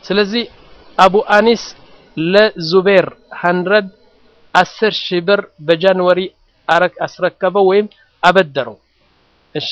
ስለዚህ አቡ አኒስ ለዙቤር ሀንድረድ አስር ሺህ ብር በጃንዋሪ አስረከበው ወይም አበደረው። እሺ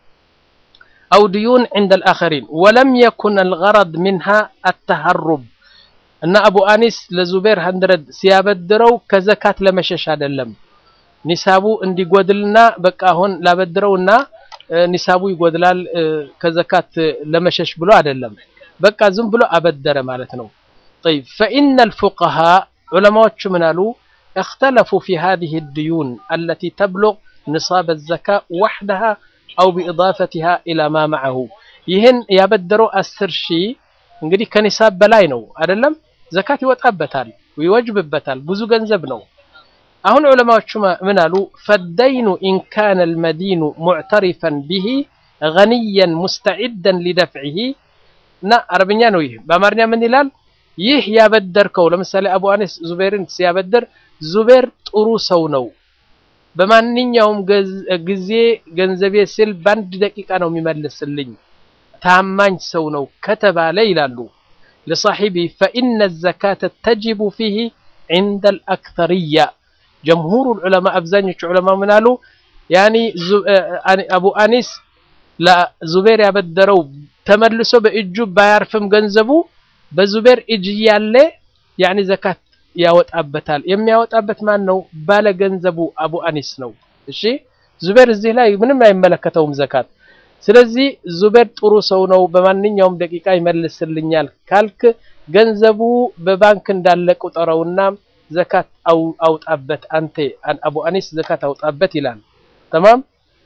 አው ድዩን ዕንደ አልአኸሪን ወለም የኩን አልገረድ ሚንሃ አተሀሩብ እና አቡ አኒስ ለዙቤር ሀንድረድ ሲያበድረው ከዘካት ለመሸሽ አይደለም። ኒሳቡ እንዲጎድልና በቃ አሁን ላበድረውና ኒሳቡ ይጎድላል ከዘካት ለመሸሽ ብሎ አይደለም። በቃ ዝም ብሎ አበደረ ማለት ነው። ጠይብ ፈኢነ አልፉቀሃ ዑለማዎቹ ምን አሉ? اختلفوا في هذه الديون التي تبلغ نصاب الزكاة وحدها أو بإضافتها إلى ما معه ይህን ያበደረው አስር ሺህ እንግዲህ ከኒሳብ በላይ ነው አይደለም ዘካት ይወጣበታል ይወጅብበታል ብዙ ገንዘብ ነው አሁን ዑለማዎቹ ምን አሉ ፈደይኑ ኢን ካነ አልመዲኑ ሙዕተሪፈን ቢሂ ገኒየን ሙስተዒደን ሊደፍዒሂ እና አረብኛ ነው ይህ በአማርኛ ምን ይላል ይህ ያበደርከው ለምሳሌ አቡ አኒስ ዙቤርን ሲያበድር ዙቤር ጥሩ ሰው ነው በማንኛውም ጊዜ ገንዘቤ ስል በአንድ ደቂቃ ነው የሚመልስልኝ ታማኝ ሰው ነው ከተባለ ይላሉ ለሳሒቢ ፈኢነ ዘካተ ተጅቡ ፊህ ዕንደ አልአክተርያ ጀምሁሩ ዑለማ አብዛኞቹ ዑለማ ምን አሉ ያኒ አቡ አኒስ ለዙቤር ያበደረው ተመልሶ በእጁ ባያርፍም ገንዘቡ በዙቤር እጅ ያለ ያኒ ዘካት ያወጣበታል የሚያወጣበት ማን ነው ባለ ገንዘቡ አቡ አኒስ ነው እሺ ዙቤር እዚህ ላይ ምንም አይመለከተውም ዘካት ስለዚህ ዙቤር ጥሩ ሰው ነው በማንኛውም ደቂቃ ይመልስልኛል ካልክ ገንዘቡ በባንክ እንዳለ ቁጠረውና ዘካት አውጣበት አንተ አቡ አኒስ ዘካት አውጣበት ይላል تمام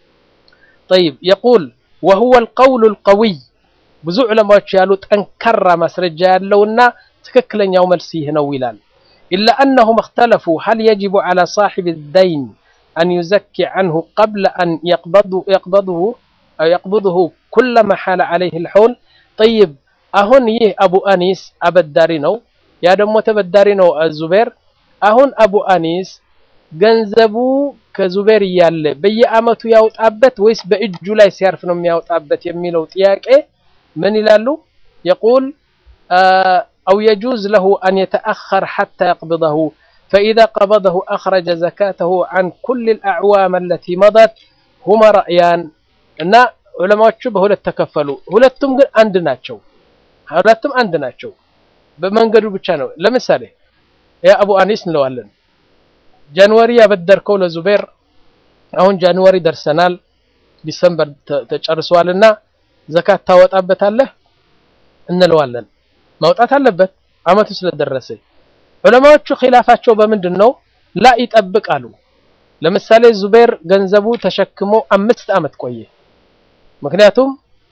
طيب يقول وهو القول القوي ብዙ ዑለማዎች ያሉ ጠንካራ ማስረጃ ያለውና ትክክለኛው መልስ ይህ ነው ይላል إلا أنهم اختلفوا هل يجب على صاحب الدين أن يزكي عنه قبل أن يقبضه, يقبضه أو يقبضه كلما حال عليه الحول طيب أهون يه أبو أنيس أبداري نو يا دمو تبداري نو الزبير أهون أبو أنيس ገንዘቡ ከዙቤር እያለ በየአመቱ ያውጣበት ወይስ በእጁ ላይ ሲያርፍ ነው የሚያውጣበት የሚለው ጥያቄ ምን ይላሉ የቁል أو يجوز له أن يتأخر حتى يقبضه فإذا قبضه أخرج زكاته عن كل الأعوام التي مضت هما رأيان እና ዑለማዎቹ በሁለት ተከፈሉ ሁለቱም ግን አንድ ናቸው ሁለቱም አንድ ናቸው በመንገዱ ብቻ ነው ለምሳሌ ያ አቡ አኒስ እንለዋለን ጃንዋሪ ያበደርከው ለዙቤር አሁን ጃንዋሪ ደርሰናል ዲሰምበር ተጨርሷልና ዘካት ታወጣበታለህ እንለዋለን ማውጣት አለበት አመቱ ስለደረሰ ዑለማዎቹ ኺላፋቸው በምንድን ነው ላ ይጠብቃሉ ለምሳሌ ዙቤር ገንዘቡ ተሸክሞ አምስት አመት ቆየ ምክንያቱም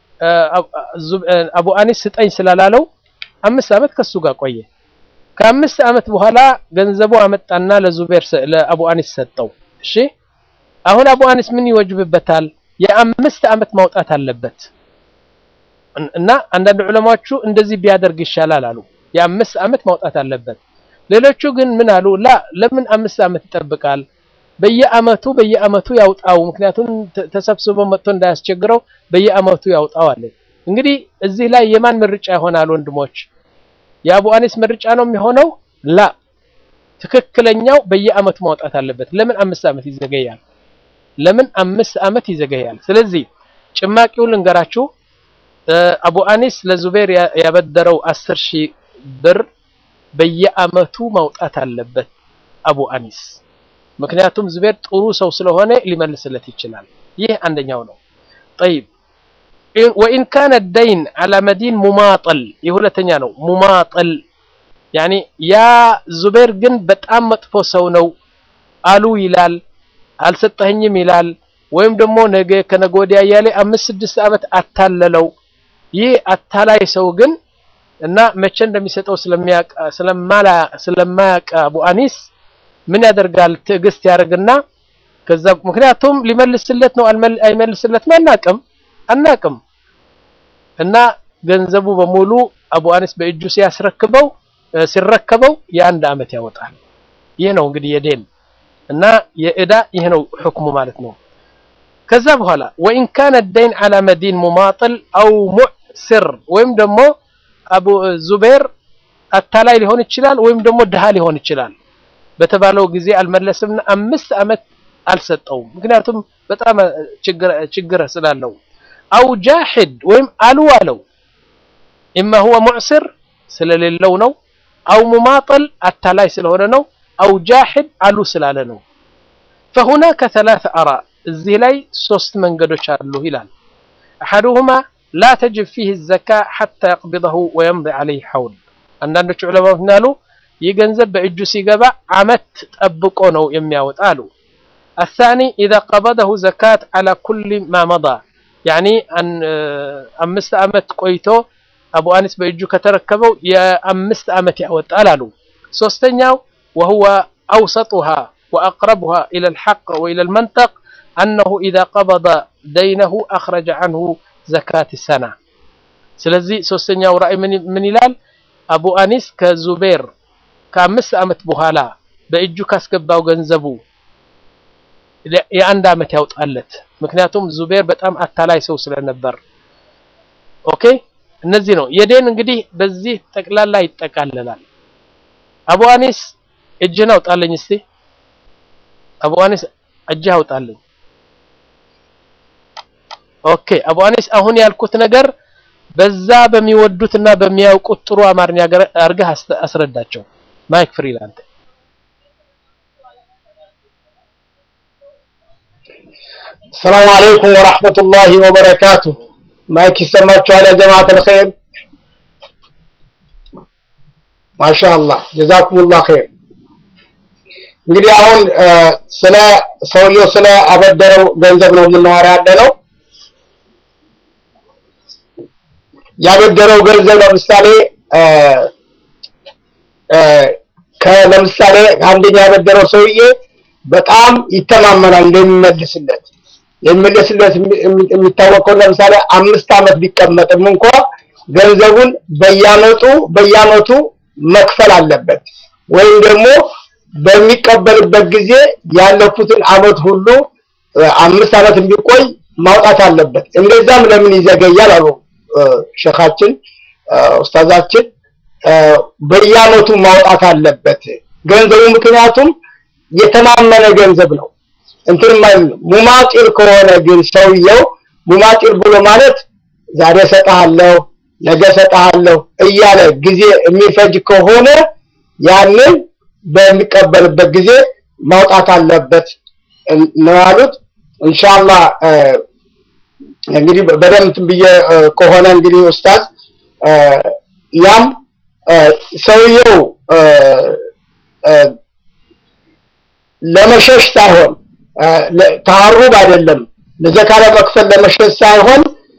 አቡ አኒስ ስጠኝ ስላላለው አምስት አመት ከሱ ጋር ቆየ ከአምስት አመት በኋላ ገንዘቡ አመጣና ለዙቤር ለአቡ አኒስ ሰጠው እሺ አሁን አቡ አኒስ ምን ይወጅብበታል የአምስት አመት ማውጣት አለበት እና አንዳንድ ዑለማዎቹ እንደዚህ ቢያደርግ ይሻላል አሉ የአምስት አመት ማውጣት አለበት ሌሎቹ ግን ምን አሉ ላ ለምን አምስት አመት ይጠብቃል በየአመቱ በየአመቱ ያውጣው ምክንያቱም ተሰብስቦ መጥቶ እንዳያስቸግረው በየአመቱ ያውጣው አለ እንግዲህ እዚህ ላይ የማን ምርጫ ይሆናል ወንድሞች የአቡ አኒስ ምርጫ ነው የሚሆነው ላ ትክክለኛው በየአመቱ ማውጣት አለበት ለምን አምስት አመት ይዘገያል ለምን አምስት አመት ይዘገያል ስለዚህ ጭማቂውን ልንገራችሁ አቡ አኒስ ለዙቤር ያበደረው አስር ሺህ ብር በየአመቱ ማውጣት አለበት አቡ አኒስ ምክንያቱም ዙቤር ጥሩ ሰው ስለሆነ ሊመልስለት ይችላል ይህ አንደኛው ነው طيب وإن كان الدين على مدين مماطل የሁለተኛ ነው ሙማጠል ያኒ ያ ዙቤር ግን በጣም መጥፎ ሰው ነው አሉ ይላል አልሰጠኝም ይላል ወይም ደግሞ ነገ ከነገ ወዲያ እያለ አምስት ስድስት ዓመት አታለለው ይህ አታላይ ሰው ግን እና መቼ እንደሚሰጠው ስለማያውቅ አቡ አኒስ ምን ያደርጋል ትዕግስት ያደርግና ከዛ ምክንያቱም ሊመልስለት ነው አይመልስለትም አናቅም አናቅም እና ገንዘቡ በሙሉ አቡ አኒስ በእጁ ሲያስረክበው ሲረከበው የአንድ አመት ያወጣል ይህ ነው እንግዲህ የዴን እና የእዳ ይህ ነው ህክሙ ማለት ነው ከዛ በኋላ ወኢን ካነ ደይን አላ መዲን ሙማጥል አው ሙዕስር ወይም ደግሞ አቡ ዙቤር አታላይ ሊሆን ይችላል ወይም ደግሞ ድሃ ሊሆን ይችላል። በተባለው ጊዜ አልመለስምና አምስት ዓመት አልሰጠውም። ምክንያቱም በጣም ችግር ስላለው አው ጃሂድ ወይም አሉ አለው ኢማ ሁወ ሙዕስር ስለሌለው ነው፣ አው ሙማጠል አታላይ ስለሆነ ነው፣ አው ጃሂድ አሉ ስላለ ነው። ፈሁናከ ተላተ አራ እዚህ ላይ ሶስት መንገዶች አሉ ይላል። አሐዱሁማ ላ ተጅብ ፊህ ዘካ ሐታ የቅቢደሁ ወየምዲ ዐለይህ ሐውል። አንዳንዶቹ ዑለማዎች ምናሉ ይህ ገንዘብ በእጁ ሲገባ ዓመት ጠብቆ ነው የሚያወጣ አሉ። አሳኒ ኢዛ ቀበደሁ ዘካት ዐላ ኩሊ ማ መዳ ያኒ አምስት ዓመት ቆይቶ አቡ አኒስ በእጁ ከተረከበው የአምስት ዓመት ያወጣል አሉ። ሶስተኛው ወሁወ አውሰጡሃ ወአቅረቡሃ ኢለ ልሐቅ ወኢለ ልመንጠቅ አነሁ ኢዛ ቀበደ ደይነሁ አኽረጀ ዐንሁ ዘካት ሰና። ስለዚህ ሶስተኛው ራእይ ምን ይላል? አቡ አኒስ ከዙቤር ከአምስት ዓመት በኋላ በእጁ ካስገባው ገንዘቡ የአንድ ዓመት ያውጣለት። ምክንያቱም ዙቤር በጣም አታላይ ሰው ስለነበር። ኦኬ እነዚህ ነው የዴን እንግዲህ በዚህ ጠቅላላ ይጠቃለላል። አቡ አኒስ እጅህን አውጣለኝ እስቲ። አቡ አኒስ እጅህ አውጣለኝ። ኦኬ አቡ አኒስ አሁን ያልኩት ነገር በዛ በሚወዱትና በሚያውቁት ጥሩ አማርኛ አድርገህ አስረዳቸው። ማይክ ፍሪ ላንተ። ሰላም አለይኩም ወራህመቱላሂ ወበረካቱ። ማይክ ይሰማችኋል? ያ ጀማዓተል ኸይር ማሻአላህ ጀዛኩሙላህ ኸይር። እንግዲህ አሁን ስለ ሰውየው ስለ አበደረው ገንዘብ ነው የምናወራ ያለ ነው። ያበደረው ገንዘብ ለምሳሌ ለምሳሌ አንደኛ ያበደረው ሰውዬ በጣም ይተማመናል እንደሚመልስለት የሚመልስለት የሚታወቀው ለምሳሌ አምስት ዓመት ቢቀመጥም እንኳ ገንዘቡን በየአመቱ በየአመቱ መክፈል አለበት ወይም ደግሞ በሚቀበልበት ጊዜ ያለፉትን አመት ሁሉ አምስት ዓመት ቢቆይ ማውጣት አለበት። እንደዛም ለምን ይዘገያል አሉ ሸኻችን ኡስታዛችን በየአመቱ ማውጣት አለበት ገንዘቡ ምክንያቱም የተማመነ ገንዘብ ነው። እንትን ማለት ሙማጢር ከሆነ ግን ሰውየው ሙማጢር ብሎ ማለት ዛሬ ሰጣለሁ ነገ ሰጣለሁ እያለ ጊዜ የሚፈጅ ከሆነ ያንን በሚቀበልበት ጊዜ ማውጣት አለበት ነው ያሉት። ኢንሻአላህ እንግዲህ በደምብ ብዬ ከሆነ እንግዲህ ኡስታዝ ያም ሰውየው ለመሸሽ ሳይሆን ተሀሩብ አይደለም ለዘካ ለመክፈል ለመሸሽ ሳይሆን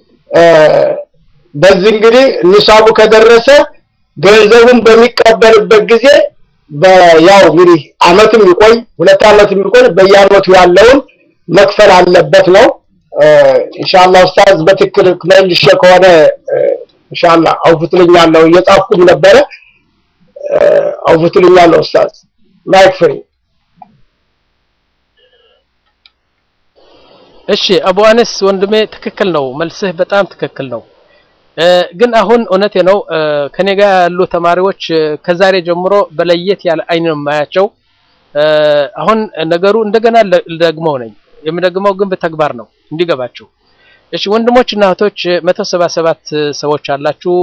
በዚህ እንግዲህ ኒሳቡ ከደረሰ ገንዘቡን በሚቀበልበት ጊዜ ያው እንግዲህ አመትም ይቆይ ሁለት አመትም ይቆይ በየአመቱ ያለውን መክፈል አለበት ነው። ኢንሻአላህ ኡስታዝ በትክክል መልሼ ከሆነ ኢንሻአላህ አውፍትልኛለሁ እየጻፍኩም ነበረ አውፍትልኛለሁ ኡስታዝ ማይክ ፍሪ እሺ አቡ አነስ ወንድሜ ትክክል ነው፣ መልስህ በጣም ትክክል ነው። ግን አሁን እውነቴ ነው ከኔ ጋር ያሉ ተማሪዎች ከዛሬ ጀምሮ በለየት ያለ አይን ነው የማያቸው። አሁን ነገሩ እንደገና ልደግመው ነኝ የምደግመው ግን በተግባር ነው እንዲገባችሁ። እሺ ወንድሞች እና እህቶች መቶ ሰባ ሰባት ሰዎች አላችሁ።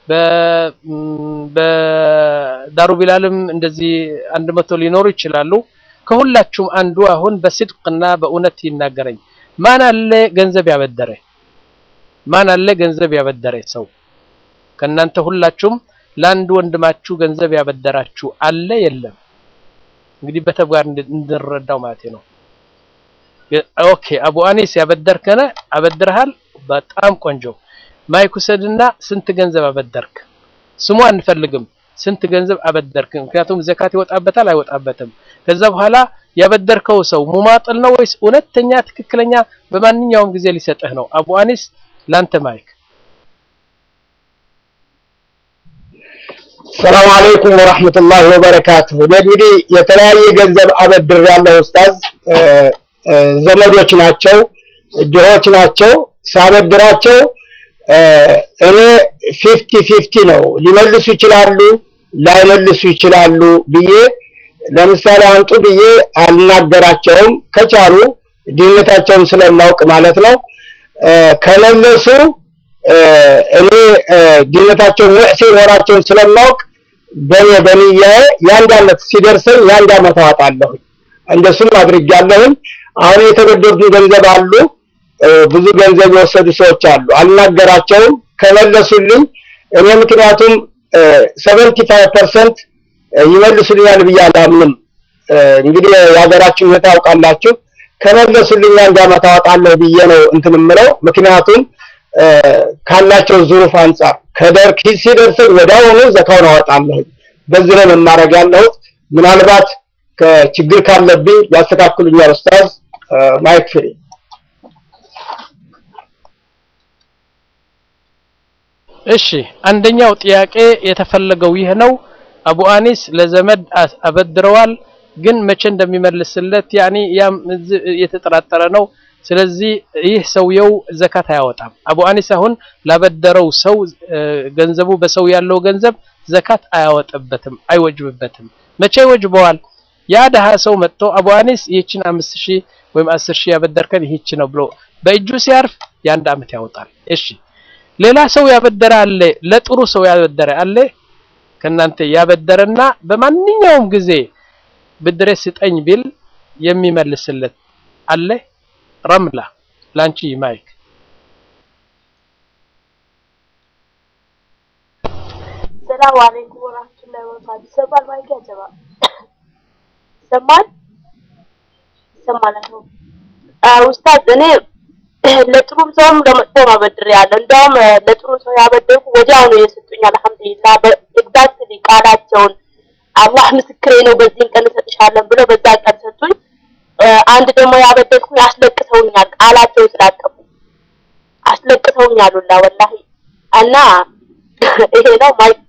በዳሩ ቢላልም እንደዚህ አንድ መቶ ሊኖሩ ይችላሉ። ከሁላችሁም አንዱ አሁን በስድቅና በእውነት ይናገረኝ። ማን አለ ገንዘብ ያበደረ? ማን አለ ገንዘብ ያበደረ ሰው? ከእናንተ ሁላችሁም ለአንድ ወንድማችሁ ገንዘብ ያበደራችሁ አለ የለም? እንግዲህ በተግባር እንድንረዳው ማለት ነው። ኦኬ አቡ አኒስ ያበደርከነ አበድረሃል። በጣም ቆንጆ ማይክ ውሰድና ስንት ገንዘብ አበደርክ? ስሙ አንፈልግም። ስንት ገንዘብ አበደርክ? ምክንያቱም ዘካት ይወጣበታል አይወጣበትም። ከዛ በኋላ ያበደርከው ሰው ሙማጥል ነው ወይስ እውነተኛ ትክክለኛ በማንኛውም ጊዜ ሊሰጥህ ነው? አቡ አኒስ ላንተ ማይክ። ሰላም አለይኩም ወራህመቱላሂ ወበረካቱሁ። እንግዲህ የተለያየ ገንዘብ አበድር ያለው ኡስታዝ ዘመዶች ናቸው፣ ድሆች ናቸው። ሳበድራቸው እኔ ፊፍቲ ፊፍቲ ነው ሊመልሱ ይችላሉ ላይመልሱ ይችላሉ ብዬ ለምሳሌ አንጡ ብዬ አልናገራቸውም። ከቻሉ ድህነታቸውን ስለማውቅ ማለት ነው። ከመለሱ እኔ ድህነታቸውን ወዕሴ መሆናቸውን ስለማውቅ በኔ በንያዬ የአንድ ዓመት ሲደርሰኝ የአንድ ዓመት አዋጣለሁ። እንደሱም አድርጌያለሁኝ። አሁን የተበደሩትን ገንዘብ አሉ፣ ብዙ ገንዘብ የወሰዱ ሰዎች አሉ። አልናገራቸውም። ከመለሱልኝ እኔ ምክንያቱም ሰቨንቲ ፋይቭ ፐርሰንት ይመልሱልኛል ብዬ አላምንም። እንግዲህ የሀገራችን ሁኔታ ያውቃላችሁ። ከመለሱልኝ አንድ ዓመት አወጣለሁ ብዬ ነው እንትን የምለው። ምክንያቱም ካላቸው ዙሩፍ አንጻር ከደር ኪስ ሲደርሰኝ ወዲያውኑ ዘካውን አወጣለሁ። በዚህ ነው መማረግ ያለሁት። ምናልባት ከችግር ካለብኝ ያስተካክሉኛል። ኡስታዝ ማይክ ፍሪ እሺ አንደኛው ጥያቄ የተፈለገው ይህ ነው። አቡ አኒስ ለዘመድ አበድረዋል፣ ግን መቼ እንደሚመልስለት ያኒ ያም የተጠራጠረ ነው። ስለዚህ ይህ ሰውየው ዘካት አያወጣም። አቡ አኒስ አሁን ላበደረው ሰው ገንዘቡ በሰው ያለው ገንዘብ ዘካት አያወጣበትም፣ አይወጅብበትም። መቼ ይወጅበዋል? ያ ደሃ ሰው መጥቶ አቡ አኒስ ይህችን አምስት ሺህ ወይም አስር ሺህ ያበደርከን ይህች ነው ብሎ በእጁ ሲያርፍ የአንድ ዓመት ያወጣል። እሺ ሌላ ሰው ያበደረ አለ፣ ለጥሩ ሰው ያበደረ አለ። ከናንተ ያበደረና በማንኛውም ጊዜ ብድሬ ስጠኝ ቢል የሚመልስለት አለ። ረምላ ላንቺ ማይክ። ሰላም አለይኩም ወራህመቱላሂ ወበረካቱ። ይሰማል ማይክ ያጀባ ይሰማል ይሰማል ነው ኡስታዝ እኔ ለጥሩም ሰውም ለመጥፎም አበድሬያለሁ። እንደውም ለጥሩ ሰው ያበደርኩ ወዲያው ነው የሰጡኝ። አልሐምዱሊላህ በኤግዛክትሊ ቃላቸውን አላህ ምስክሬ ነው በዚህን ቀን እሰጥሻለን ብለው በዛ ቀን ሰጡኝ። አንድ ደግሞ ያበደርኩ ያስለቅሰውኛል፣ ቃላቸውን ስላጠፉ አስለቅሰውኛል ሁላ ወላሂ እና ይሄ ነው ማይክ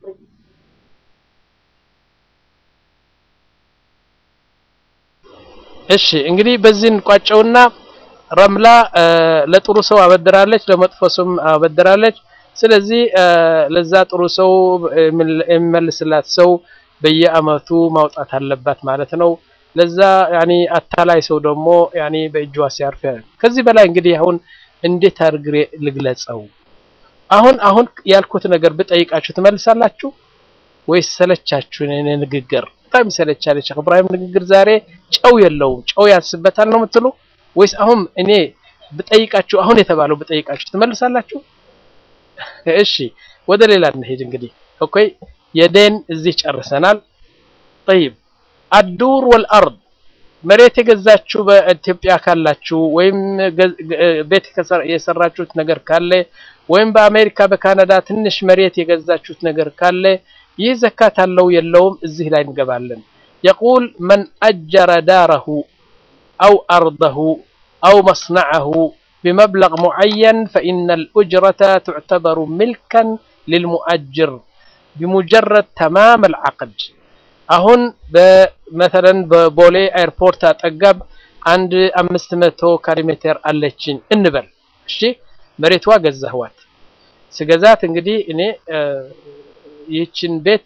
እሺ እንግዲህ በዚህ እንቋጨውና ረምላ ለጥሩ ሰው አበድራለች፣ ለመጥፎ ሰውም አበድራለች። ስለዚህ ለዛ ጥሩ ሰው የሚመልስላት ሰው በየአመቱ ማውጣት አለባት ማለት ነው። ለዛ ያኒ አታላይ ሰው ደግሞ ያኒ በእጇ ሲያርፍ ከዚህ በላይ እንግዲህ አሁን እንዴት አድርጌ ልግለጸው? አሁን አሁን ያልኩት ነገር ብጠይቃችሁ ትመልሳላችሁ ወይስ ሰለቻችሁ? እኔ ንግግር በጣም ይሰለቻል። ሼክ ኢብራሂም ንግግር ዛሬ ጨው የለውም ጨው ያንስበታል ነው የምትሉ ወይስ አሁን እኔ ብጠይቃችሁ አሁን የተባለው ብጠይቃችሁ ትመልሳላችሁ? እሺ ወደ ሌላ እንሄድ። እንግዲህ ኦኬ የዴን እዚህ ጨርሰናል። ጠይብ አዱር ወልአርድ መሬት የገዛችሁ በኢትዮጵያ ካላችሁ ወይም ቤት የሰራችሁት ነገር ካለ ወይም በአሜሪካ በካናዳ ትንሽ መሬት የገዛችሁት ነገር ካለ ይህ ዘካት አለው የለውም? እዚህ ላይ እንገባለን። የቁል መን አጀረ ዳረሁ أو أرضه أو مصنعه بمبلغ معين فإن الأجرة تعتبر ملكا للمؤجر بمجرد تمام العقد أهون مثلا ببولي ايربورت أتقب عند أمست متو كاريمتر ألتشين انبل እሺ መሬቷ ገዛህዋት ስገዛት እንግዲህ እኔ ይህችን ቤት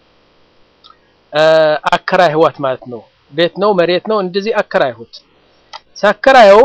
አከራይህዋት ማለት ነው ቤት ነው መሬት ነው እንደዚህ አከራይሁት ሳከራየው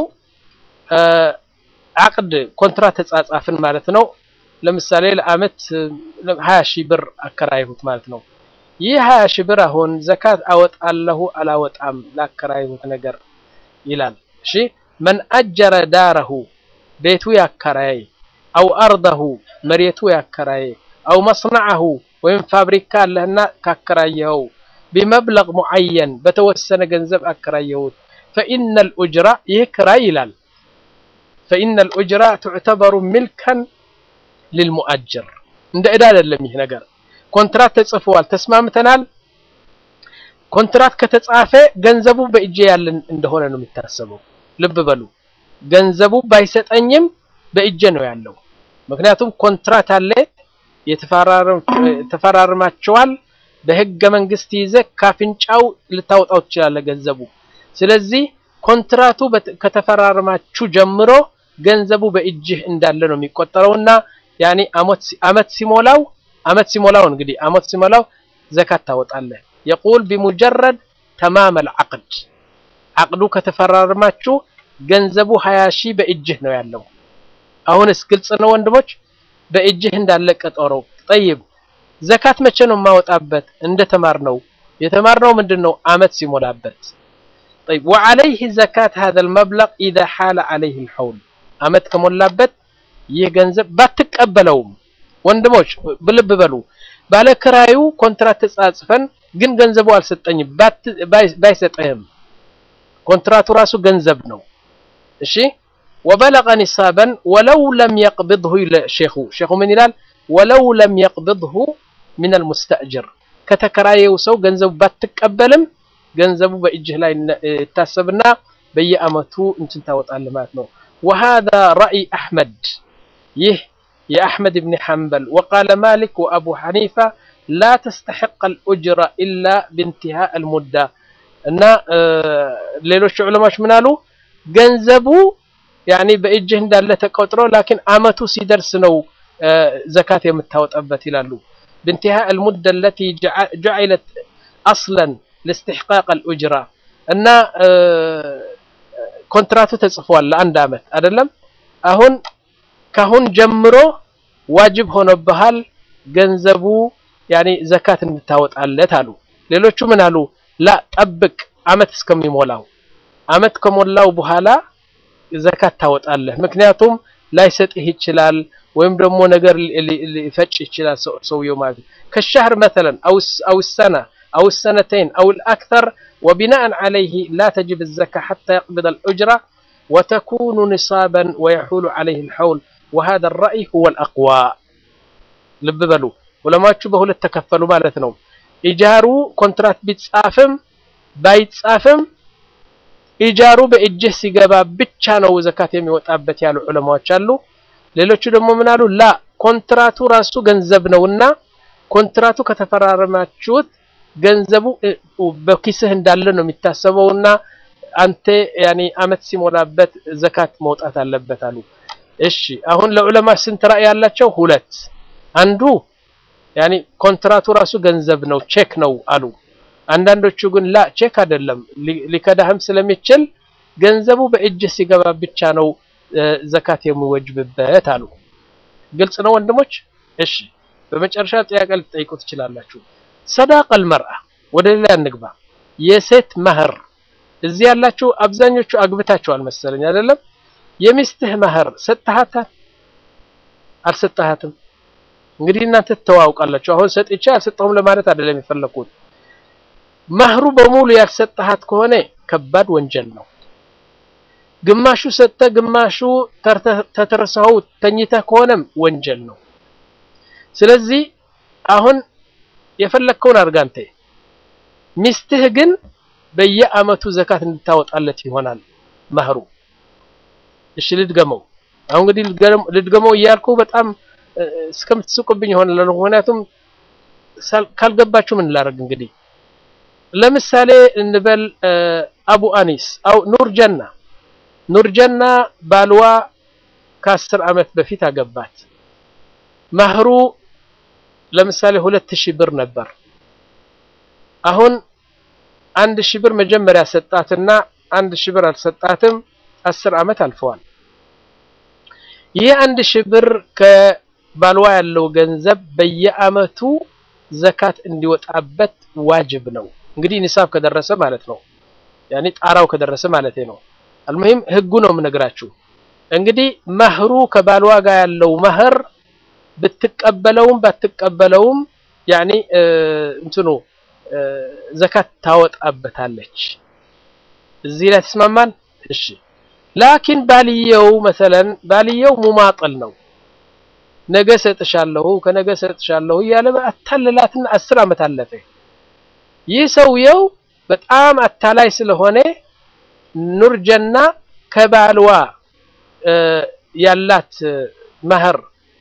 አቅድ ኮንትራት ተጻጻፍን ማለት ነው ለምሳሌ ለአመት 20 ሺህ ብር አከራይሁት ማለት ነው ይህ 20 ሺህ ብር አሁን ዘካት አወጣለሁ አላወጣም ላከራይሁት ነገር ይላል እሺ መን አጀረ ዳረሁ ቤቱ ያከራይ አው አርደሁ መሬቱ ያከራይ አው መስነዐሁ ወይም ፋብሪካ አለህና ካከራየኸው بمبلغ معين بتوسن ገንዘብ አከራየሁት فإن الأجرة ይህ ክራይ ይላል فإن الأجرة تعتبر ملكا للمؤجر እንደ ዕዳ አይደለም ይህ ነገር ኮንትራት ተጽፏል ተስማምተናል ኮንትራት ከተጻፈ ገንዘቡ በእጄ ያለን እንደሆነ ነው የሚታሰበው ልብ በሉ ገንዘቡ ባይሰጠኝም በእጄ ነው ያለው ምክንያቱም ኮንትራት አለ የተፈራርማቸዋል በህገ መንግስት ይዘ ካፍንጫው ልታወጣው ትችላለህ ገንዘቡ ስለዚህ ኮንትራቱ ከተፈራርማችሁ ጀምሮ ገንዘቡ በእጅህ እንዳለ ነው የሚቆጠረውና ያኒ አመት ሲሞላው አመት ሲሞላው እንግዲህ አመት ሲሞላው ዘካት ታወጣለህ። የቁል ቢሙጀረድ ተማም አልዓቅድ አቅዱ ከተፈራረማችሁ ገንዘቡ ሀያ ሺህ በእጅህ ነው ያለው። አሁንስ ግልጽ ነው ወንድሞች፣ በእጅህ እንዳለ ቀጠሮ። ጠይብ ዘካት መቼ ነው የማወጣበት? እንደተማርነው የተማርነው ምንድነው? አመት ሲሞላበት። ጠይብ ወዐለይህ ዘካት ሀዘል መብለግ ኢዛ ሓለ ዐለይህ ልሐውል አመት ከሞላበት ይህ ገንዘብ ባትቀበለውም፣ ወንድሞች ልብ በሉ። ባለክራዩ ኮንትራት ተጻጽፈን ግን ገንዘቡ አልሰጠኝም ባይሰጠህም ኮንትራቱ ራሱ ገንዘብ ነው። እሺ ወበለቀ ኒሳበን ወለው ለም የቅብድሁ ሼኹ ሼኹ ምን ይላል? ወለው ለም የቅብድሁ ሚን አልሙስተእጅር ከተከራየው ሰው ገንዘቡ ባትቀበልም ገንዘቡ በእጅህ ላይ ይታሰብና በየአመቱ እንትን ታወጣለህ ማለት ነው። ወሃዛ ረእይ አሕመድ ይህ የአሕመድ ብን ሐንበል ወቃለ ማሊክ ወአቡ ሐኒፋ ላ ተስተሕቅ አልኡጅራ ኢላ ብንትሃእ አልሙዳ እና ሌሎች ዑለማዎች ምን አሉ? ገንዘቡ ያኒ በእጅህ እንዳለ ተቆጥሮ ላኪን አመቱ ሲደርስ ነው ዘካት የምታወጣበት ይላሉ። ብንትሃእ አልሙዳ አለቲ ጀዐለት አስለን ለስትሕቃቅ አልኡጅራ እና ኮንትራቱ ተጽፏል ለአንድ አመት አይደለም። አሁን ካሁን ጀምሮ ዋጅብ ሆኖብሃል ገንዘቡ ያኒ ዘካት እንድታወጣለት አሉ። ሌሎቹ ምን አሉ? ላ ጠብቅ አመት እስከሚሞላው አመት ከሞላው በኋላ ዘካት ታወጣለህ። ምክንያቱም ላይሰጥህ ይችላል ወይም ደግሞ ነገር ሊፈጭ ይችላል ሰውየው ማለት ነው። ከሻህር መተለን አው ሰና አው ሰነተይን አው ልአክተር ወቢናአን ዓለይህ ላ ተጅብ ዘካ ሓታ የቅብድ አልዑጅራ ወተኩኑ ኒሳበን ወየሑሉ ዓለይህ ልሐውል ወሃذا الرأي هو الأقوى ልብ በሉ ዑለማዎቹ በሁለት ተከፈሉ ማለት ነው። ኢጃሩ ኮንትራት ቢጻፍም ባይጻፍም ኢጃሩ በእጅህ ሲገባ ብቻ ነው ዘካት የሚወጣበት ያሉ ዑለማዎች አሉ። ሌሎቹ ደግሞ ምን አሉ? ላ ኮንትራቱ ራሱ ገንዘብ ነውና ኮንትራቱ ከተፈራረማችሁት ገንዘቡ በኪስህ እንዳለ ነው የሚታሰበውና አንተ ያኔ አመት ሲሞላበት ዘካት መውጣት አለበት አሉ። እሺ አሁን ለዑለማ ስንት ራእይ ያላቸው? ሁለት አንዱ ያኒ ኮንትራቱ ራሱ ገንዘብ ነው ቼክ ነው አሉ። አንዳንዶቹ ግን ላ ቼክ አይደለም ሊከዳህም ስለሚችል ገንዘቡ በእጅ ሲገባ ብቻ ነው ዘካት የሚወጅብበት አሉ። ግልጽ ነው ወንድሞች? እሺ በመጨረሻ ጥያቄ ልትጠይቁ ትችላላችሁ። ሰዳቀል መርአ ወደ ሌላ እንግባ። የሴት መህር እዚህ ያላችሁ አብዛኞቹ አግብታችኋል መሰለኝ አይደለም? የሚስትህ መህር ሰጥሃታል? አልሰጠሃትም? እንግዲህ እናንተ ትተዋውቃላችሁ። አሁን ሰጥቼ አልሰጠሁም ለማለት አይደለም የፈለኩት። መህሩ በሙሉ ያልሰጠሃት ከሆነ ከባድ ወንጀል ነው። ግማሹ ሰጥተህ ግማሹ ተተረሳው ተኝተህ ከሆነም ወንጀል ነው። ስለዚህ አሁን የፈለግከውን አድርግ አንተ። ሚስትህ ግን በየአመቱ ዘካት እንድታወጣለት ይሆናል መህሩ። እሺ ልድገመው። አሁን እንግዲህ ልድገመው እያልኩ በጣም እስከምትስቁብኝ ይሆናል። ምክንያቱም ካልገባችሁ ምን ላደርግ እንግዲህ ለምሳሌ እንበል አቡ አኒስ አው ኑር ጀና ኑር ጀና ባልዋ ከአስር አመት በፊት አገባት። መህሩ ለምሳሌ ሁለት ሺህ ብር ነበር። አሁን አንድ ሺህ ብር መጀመሪያ ሰጣትና አንድ ሺህ ብር አልሰጣትም። አስር አመት አልፈዋል። ይህ አንድ ሺህ ብር ከባልዋ ያለው ገንዘብ በየአመቱ ዘካት እንዲወጣበት ዋጅብ ነው። እንግዲህ ኒሳብ ከደረሰ ማለት ነው። ያኔ ጣራው ከደረሰ ማለት ነው። አልሙሂም ህጉ ነው የምነግራችሁ። እንግዲህ መህሩ ከባልዋ ጋር ያለው መህር ብትቀበለውም ባትቀበለውም ያኔ እንትኑ ዘካት ታወጣበታለች። እዚህ ላይ ተስማማን? እሺ ላኪን ባልየው መሰለን ባልየው ሙማጥል ነው። ነገ ሰጥሻለሁ ከነገ ሰጥሻለሁ እያለ አታለላትና አስር አመት አለፈ። ይህ ሰውየው በጣም አታላይ ስለሆነ ኑር ጀና ከባልዋ ያላት መህር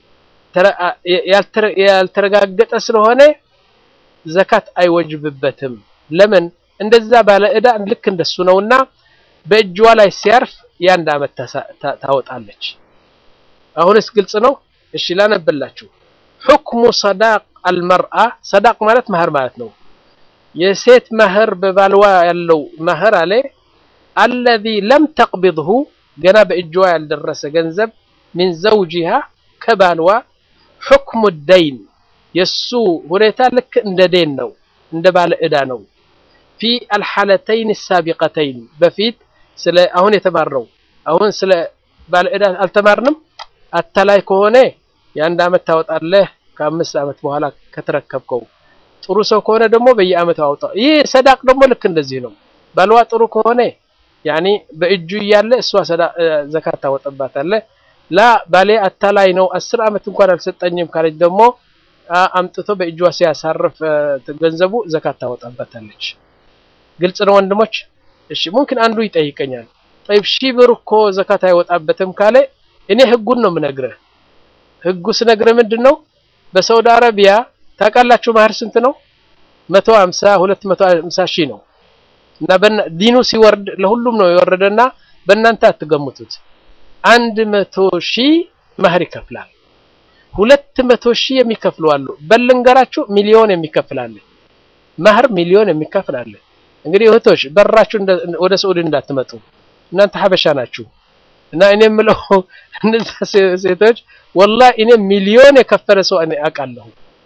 ያልተረጋገጠ ስለሆነ ዘካት አይወጅብበትም። ለምን? እንደዛ ባለ ዕዳ ልክ እንደሱ ነውና በእጅዋ ላይ ሲያርፍ የአንድ አመት ታወጣለች። አሁንስ ግልጽ ነው። እሺ ላነበላችሁ حكم صداق المرأة صداق ማለት መህር ማለት ነው የሴት መህር በባልዋ ያለው መህር አለ الذي لم تقبضه ገና በእጇ ያልደረሰ ገንዘብ من زوجها ከባልዋ حكم الدين የሱ ሁኔታ ልክ እንደ ዴን ነው እንደ ባለ ዕዳ ነው ፊ الحالتين السابقتين በፊት ስለ አሁን የተማርነው አሁን ስለ ባለ ዕዳ አልተማርንም አታላይ ከሆነ የአንድ አመት ታወጣለህ ከአምስት አመት በኋላ ከተረከብከው ጥሩ ሰው ከሆነ ደግሞ በየአመቱ አውጣው ይህ ሰዳቅ ደግሞ ልክ እንደዚህ ነው ባልዋ ጥሩ ከሆነ ያኒ በእጁ እያለ እሷ ዘካት ታወጣባታለህ ላ ባሌ አታላይ ነው አስር አመት እንኳን አልሰጠኝም ካለች ደግሞ አምጥቶ በእጇ ሲያሳርፍ ገንዘቡ ዘካት ታወጣባታለች ግልጽ ነው ወንድሞች እሺ ሙምኪን አንዱ ይጠይቀኛል ጠይብ ሺህ ብር እኮ ዘካት አይወጣበትም ካለ እኔ ህጉን ነው የምነግርህ ህጉ ስነግርህ ምንድን ነው በሳውዲ አረቢያ ታውቃላችሁ ማህር ስንት ነው መቶ ሀምሳ ሁለት መቶ ሀምሳ ሺህ ነው እና ዲኑ ሲወርድ ለሁሉም ነው የወረደና በእናንተ አትገምቱት አንድ መቶ ሺህ ማህር ይከፍላል ሁለት መቶ ሺህ የሚከፍሉ አሉ በልንገራችሁ ሚሊዮን የሚከፍላል ማህር ሚሊዮን የሚከፍላል እንግዲህ እህቶች በራችሁ ወደ ሰዑዲ እንዳትመጡ እናንተ ሀበሻ ናችሁ እና እኔ የምለው እነዛ ሴቶች ወላሂ እኔ ሚሊዮን የከፈለ ሰው እኔ አውቃለሁ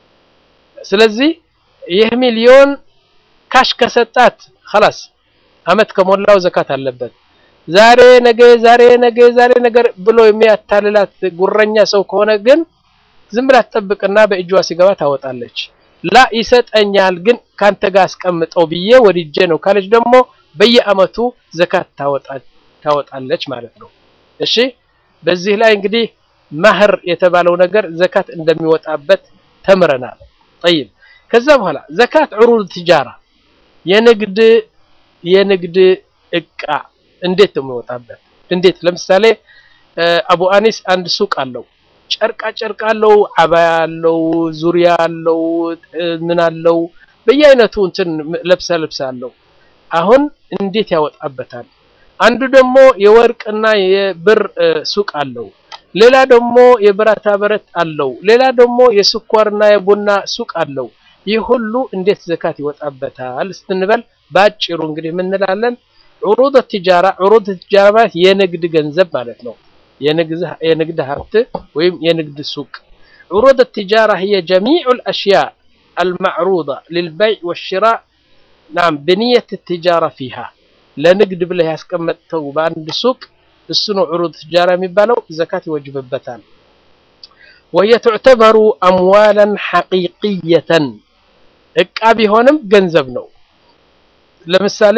ስለዚህ ይህ ሚሊዮን ካሽ ከሰጣት خلاص አመት ከሞላው ዘካት አለበት ዛሬ ነገ ዛሬ ነገ ዛሬ ነገር ብሎ የሚያታልላት ጉረኛ ሰው ከሆነ ግን ዝም ብላ ትጠብቅና በእጇ ሲገባ ታወጣለች ላ ይሰጠኛል ግን ካንተ ጋር አስቀምጠው ብዬ ወድጄ ነው ካለች ደግሞ በየአመቱ ዘካት ታወጣለች ማለት ነው እሺ በዚህ ላይ እንግዲህ ማህር የተባለው ነገር ዘካት እንደሚወጣበት ተምረናል طيب ከዛ በኋላ ዘካት ዑሩድ ትጃራ የንግድ የንግድ እቃ እንዴት ነው የሚወጣበት እንዴት ለምሳሌ አቡ አኒስ አንድ ሱቅ አለው ጨርቃ ጨርቅ አለው አባያ አለው ዙሪያ አለው ምን አለው በየአይነቱ እንትን ለብሳ ለብሳ አለው አሁን እንዴት ያወጣበታል አንዱ ደግሞ የወርቅና የብር ሱቅ አለው ሌላ ደግሞ የብረታ ብረት አለው ሌላ ደግሞ የስኳርና የቡና ሱቅ አለው ይህ ሁሉ እንዴት ዘካት ይወጣበታል ስትንበል ባጭሩ እንግዲህ ምንላለን ዑሩድ ትጃራ ዑሩድ ትጃራ ማለት የንግድ ገንዘብ ማለት ነው የንግድ ሀብት ወይም የንግድ ሱቅ ዑሩድ ትጃራ هي جميع الأشياء المعروضة للبيع والشراء نعم بنية التجارة فيها ለንግድ ብለህ ያስቀመጥተው በአንድ ሱቅ እሱ ነው ዑሩድ ትጃራ የሚባለው ዘካት ይወጅብበታል وهي تعتبر أموالا حقيقية እቃ ቢሆንም ገንዘብ ነው ለምሳሌ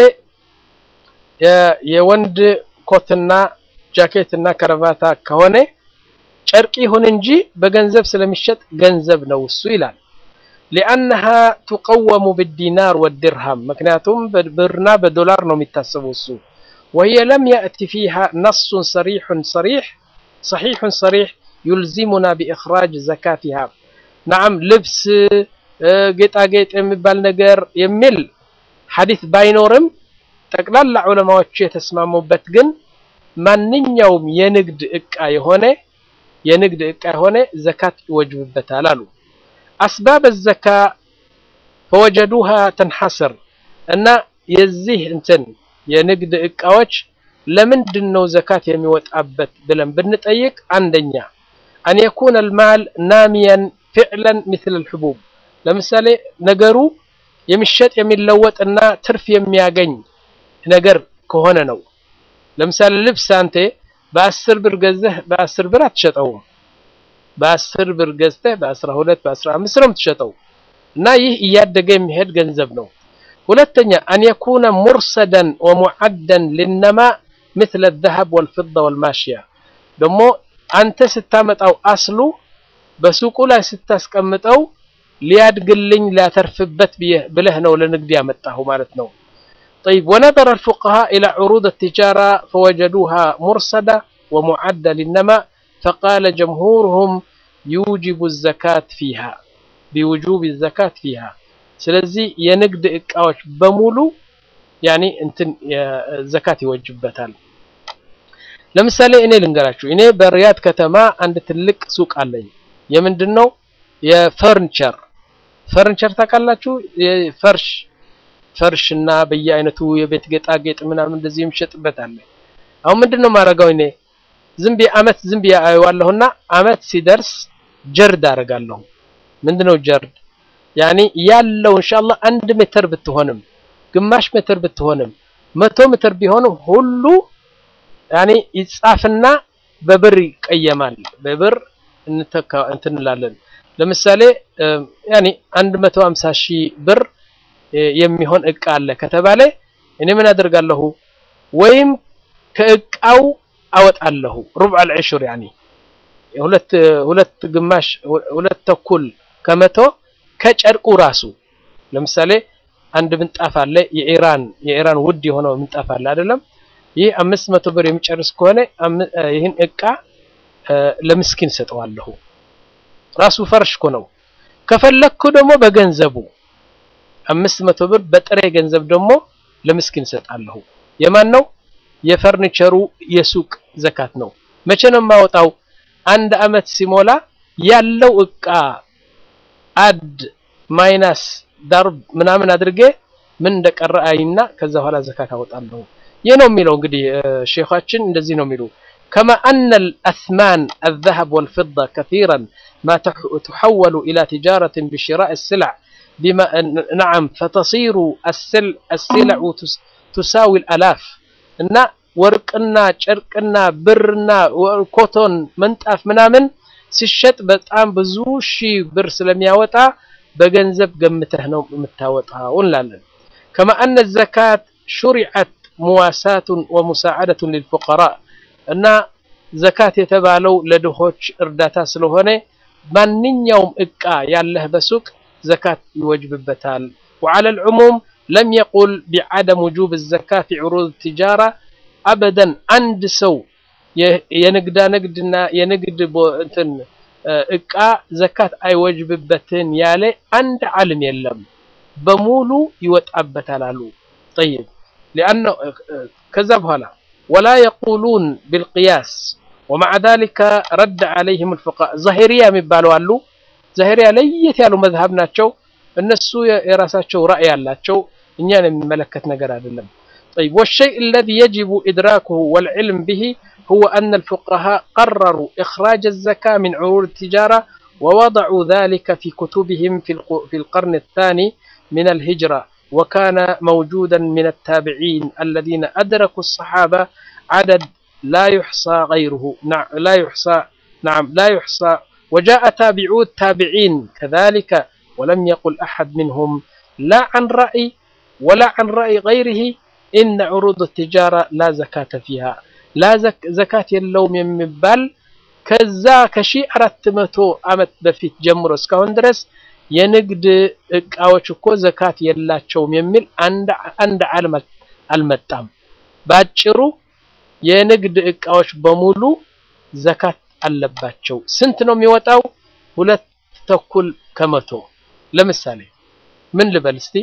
የወንድ ኮትና ጃኬትና ከረቫታ ከሆነ ጨርቅ ይሁን እንጂ በገንዘብ ስለሚሸጥ ገንዘብ ነው እሱ ይላል لأنها تقوم بالدينار والدرهم مكنياتهم برنا بدولار نوم التسوسو وهي لم يأتي فيها نص صريح صريح صحيح صريح يلزمنا بإخراج زكاتها نعم لبس ጌጣጌጥ የሚባል ነገር የሚል ሐዲስ ባይኖርም ጠቅላላ ዑለማዎች የተስማሙበት ግን ማንኛውም የንግድ እቃ የሆነ የንግድ እቃ የሆነ ዘካት ይወጅብበታል አሉ አስባብ ዘካ ፈወጀዱሃ ተንሐስር እና የዚህ እንትን የንግድ እቃዎች ለምንድን ነው ዘካት የሚወጣበት ብለን ብንጠይቅ አንደኛ አን የኩነ አልማል ናሚያን ፊዕለን ምስል አልሕቡብ ለምሳሌ ነገሩ የሚሸጥ የሚለወጥ እና ትርፍ የሚያገኝ ነገር ከሆነ ነው ለምሳሌ ልብስ አንተ በአስር ብር ገዝተህ በአስር ብር አትሸጠውም በአስር ብር ገዝተህ በአስራ ሁለት በአስራ አምስት ነው የምትሸጠው እና ይህ እያደገ የሚሄድ ገንዘብ ነው ሁለተኛ አን የኩነ ሙርሰደን ወሙዓደን ልነማ مثل الذهب والفضة والماشية ደግሞ አንተ ስታመጣው አስሉ በሱቁ ላይ ስታስቀምጠው ሊያድግልኝ ሊያተርፍበት ብለህ ነው ለንግድ ያመጣሁ ማለት ነው طيب ونظر الفقهاء إلى عروض التجارة فوجدوها مرصدة ومعدة للنماء فقال جمهورهم يوجب الزكاة فيها بوجوب الزكاة فيها ስለዚህ የንግድ እቃዎች በሙሉ ያኒ እንትን ዘካት ይወጅበታል ለምሳሌ እኔ ልንገራችሁ እኔ በሪያድ ከተማ አንድ ትልቅ ሱቅ አለኝ የምንድን ነው? የፈርኒቸር ፈርኒቸር ታውቃላችሁ? የፈርሽ ፈርሽ እና በየአይነቱ የቤት ጌጣጌጥ ምናምን እንደዚህ የሚሸጥበት አለ። አሁን ምንድን ነው ማረጋው እኔ ዝም ብዬ አመት ዝም ብዬ አየዋለሁና አመት ሲደርስ ጀርድ አደርጋለሁ። ምንድነው ጀርድ? ያኒ ያለው ኢንሻአላህ አንድ ሜትር ብትሆንም ግማሽ ሜትር ብትሆንም መቶ ሜትር ቢሆንም ሁሉ ያኒ ይጻፍና በብር ይቀየማል። በብር እንተካ እንትን እንላለን። ለምሳሌ ያኒ 150 ሺህ ብር የሚሆን እቃ አለ ከተባለ እኔ ምን አደርጋለሁ? ወይም ከእቃው አወጣለሁ ሩብዕ አልዕሽር ያኒ ሁለት ሁለት ግማሽ ሁለት ተኩል ከመቶ ከጨርቁ ራሱ ለምሳሌ አንድ ምንጣፍ አለ የኢራን የኢራን ውድ የሆነው ምንጣፍ አለ አይደለም ይህ አምስት መቶ ብር የሚጨርስ ከሆነ ይህን እቃ ለምስኪን ሰጠዋለሁ ራሱ ፈርሽ እኮ ነው ከፈለኩ ደግሞ በገንዘቡ አምስት መቶ ብር በጥሬ ገንዘብ ደግሞ ለምስኪን ሰጣለሁ የማን ነው የፈርኒቸሩ የሱቅ ዘካት ነው መቼ ነው የማወጣው አንድ አመት ሲሞላ ያለው እቃ አድ ማይናስ ዳርብ ምናምን አድርጌ ምን እንደቀረ አይና ከዛ በኋላ ዘካት አወጣለሁ ይህ ነው የሚለው እንግዲህ ሼኻችን እንደዚህ ነው የሚሉ كما أن الأثمان الذهب والفضة كثيرا ما تحول إلى تجارة بشراء السلع بما نعم فتصير السلع, السلع تساوي الألاف እና ወርቅና ጨርቅና ብርና ኮቶን መንጣፍ ምናምን ሲሸጥ በጣም ብዙ ሺህ ብር ስለሚያወጣ በገንዘብ ገምተህ ነው የምታወጣው እንላለን። ከማ አነ ዘካት ሹሪዐት ሙዋሳቱን ወሙሳዓደቱን ሊልፉቀራ እና ዘካት የተባለው ለድሆች እርዳታ ስለሆነ ማንኛውም እቃ ያለህ በሱቅ ዘካት ይወጅብበታል። ወዓለ ልዑሙም ለም የቁል ቢዓደም ውጁብ ዘካ ፊ ዑሩድ ትጃራ አበደን አንድ ሰው የንግዳ ንግድና የንግድ እንትን እቃ ዘካት አይወጅብበትን ያለ አንድ ዓለም የለም። በሙሉ ይወጣበታል አሉ። ጠይብ ሊአነ ከዛ በኋላ ወላ የቁሉን ቢልቅያስ ወመዓ ዛሊከ ረድ ዓለይህም ልፉቃ ዛሂሪያ የሚባሉ አሉ። ዛሂሪያ ለየት ያሉ መዝሀብ ናቸው። እነሱ የራሳቸው ራእይ አላቸው። እኛን የሚመለከት ነገር አይደለም። طيب والشيء الذي يجب إدراكه والعلم به هو أن الفقهاء قرروا إخراج الزكاة من عروض التجارة ووضعوا ذلك في كتبهم في القرن الثاني من الهجرة وكان موجودا من التابعين الذين أدركوا الصحابة عدد لا يحصى غيره نعم لا يحصى نعم لا يحصى وجاء تابعو التابعين كذلك ولم يقل أحد منهم لا عن رأي ولا عن رأي غيره إن عروض التجارة لا زكاة فيها لا زك زكاة اللوم يمبال كذا كشي أردت متو أمت بفيت جمر اسكاون درس የንግድ እቃዎች እኮ ዘካት የላቸውም የሚል አንድ ዓለም አልመጣም። ባጭሩ የንግድ እቃዎች በሙሉ ዘካት አለባቸው። ስንት ነው የሚወጣው? ሁለት ተኩል ከመቶ። ለምሳሌ ምን ልበል እስቲ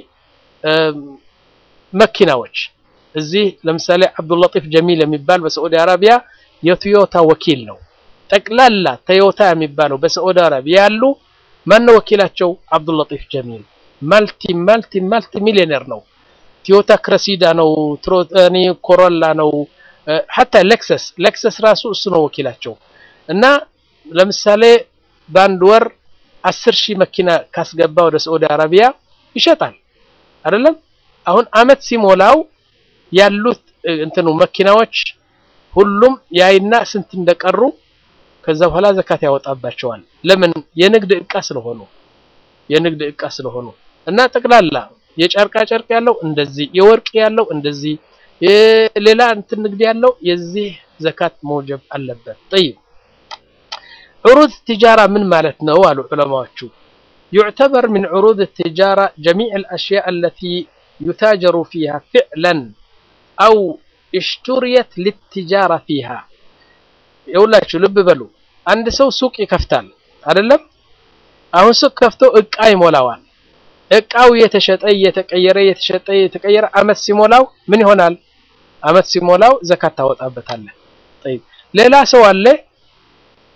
መኪናዎች እዚህ ለምሳሌ አብዱላጢፍ ጀሚል የሚባል በሳዑዲ አረቢያ የቶዮታ ወኪል ነው። ጠቅላላ ቶዮታ የሚባለው በሳዑዲ አረቢያ ያሉ ማነው ወኪላቸው? አብዱላጢፍ ጀሚል ማልቲ ማልቲ ማልቲ ሚሊዮነር ነው። ቶዮታ ክረሲዳ ነው፣ ትሮኒ ኮሮላ ነው፣ ሀታ ሌክሰስ ሌክሰስ ራሱ እሱ ነው ወኪላቸው። እና ለምሳሌ በአንድ ወር አስር ሺህ መኪና ካስገባ ወደ ሳዑዲ አረቢያ ይሸጣል አይደለም? አሁን አመት ሲሞላው ያሉት እንትኑ መኪናዎች ሁሉም ያይና ስንት እንደቀሩ ከዛ በኋላ ዘካት ያወጣባቸዋል። ለምን? የንግድ እቃ ስለሆኑ የንግድ እቃ ስለሆኑ እና ጠቅላላ የጨርቃ ጨርቅ ያለው እንደዚህ፣ የወርቅ ያለው እንደዚህ፣ ሌላ እንትን ንግድ ያለው የዚህ ዘካት መውጀብ አለበት። ጠይብ ዑሩድ ትጃራ ምን ማለት ነው አሉ ዑለማዎቹ። يعتبر من عروض التجارة جميع الأشياء التي يتاجر فيها فعلا أو اشتريت للتجارة فيها የሁላችሁ ልብ በሉ። አንድ ሰው ሱቅ ይከፍታል አይደለም? አሁን ሱቅ ከፍቶ እቃ ይሞላዋል። እቃው እየተሸጠ እየተቀየረ እየተሸጠ እየተቀየረ አመት ሲሞላው ምን ይሆናል? አመት ሲሞላው ዘካት ታወጣበታለህ። ጠይብ ሌላ ሰው አለ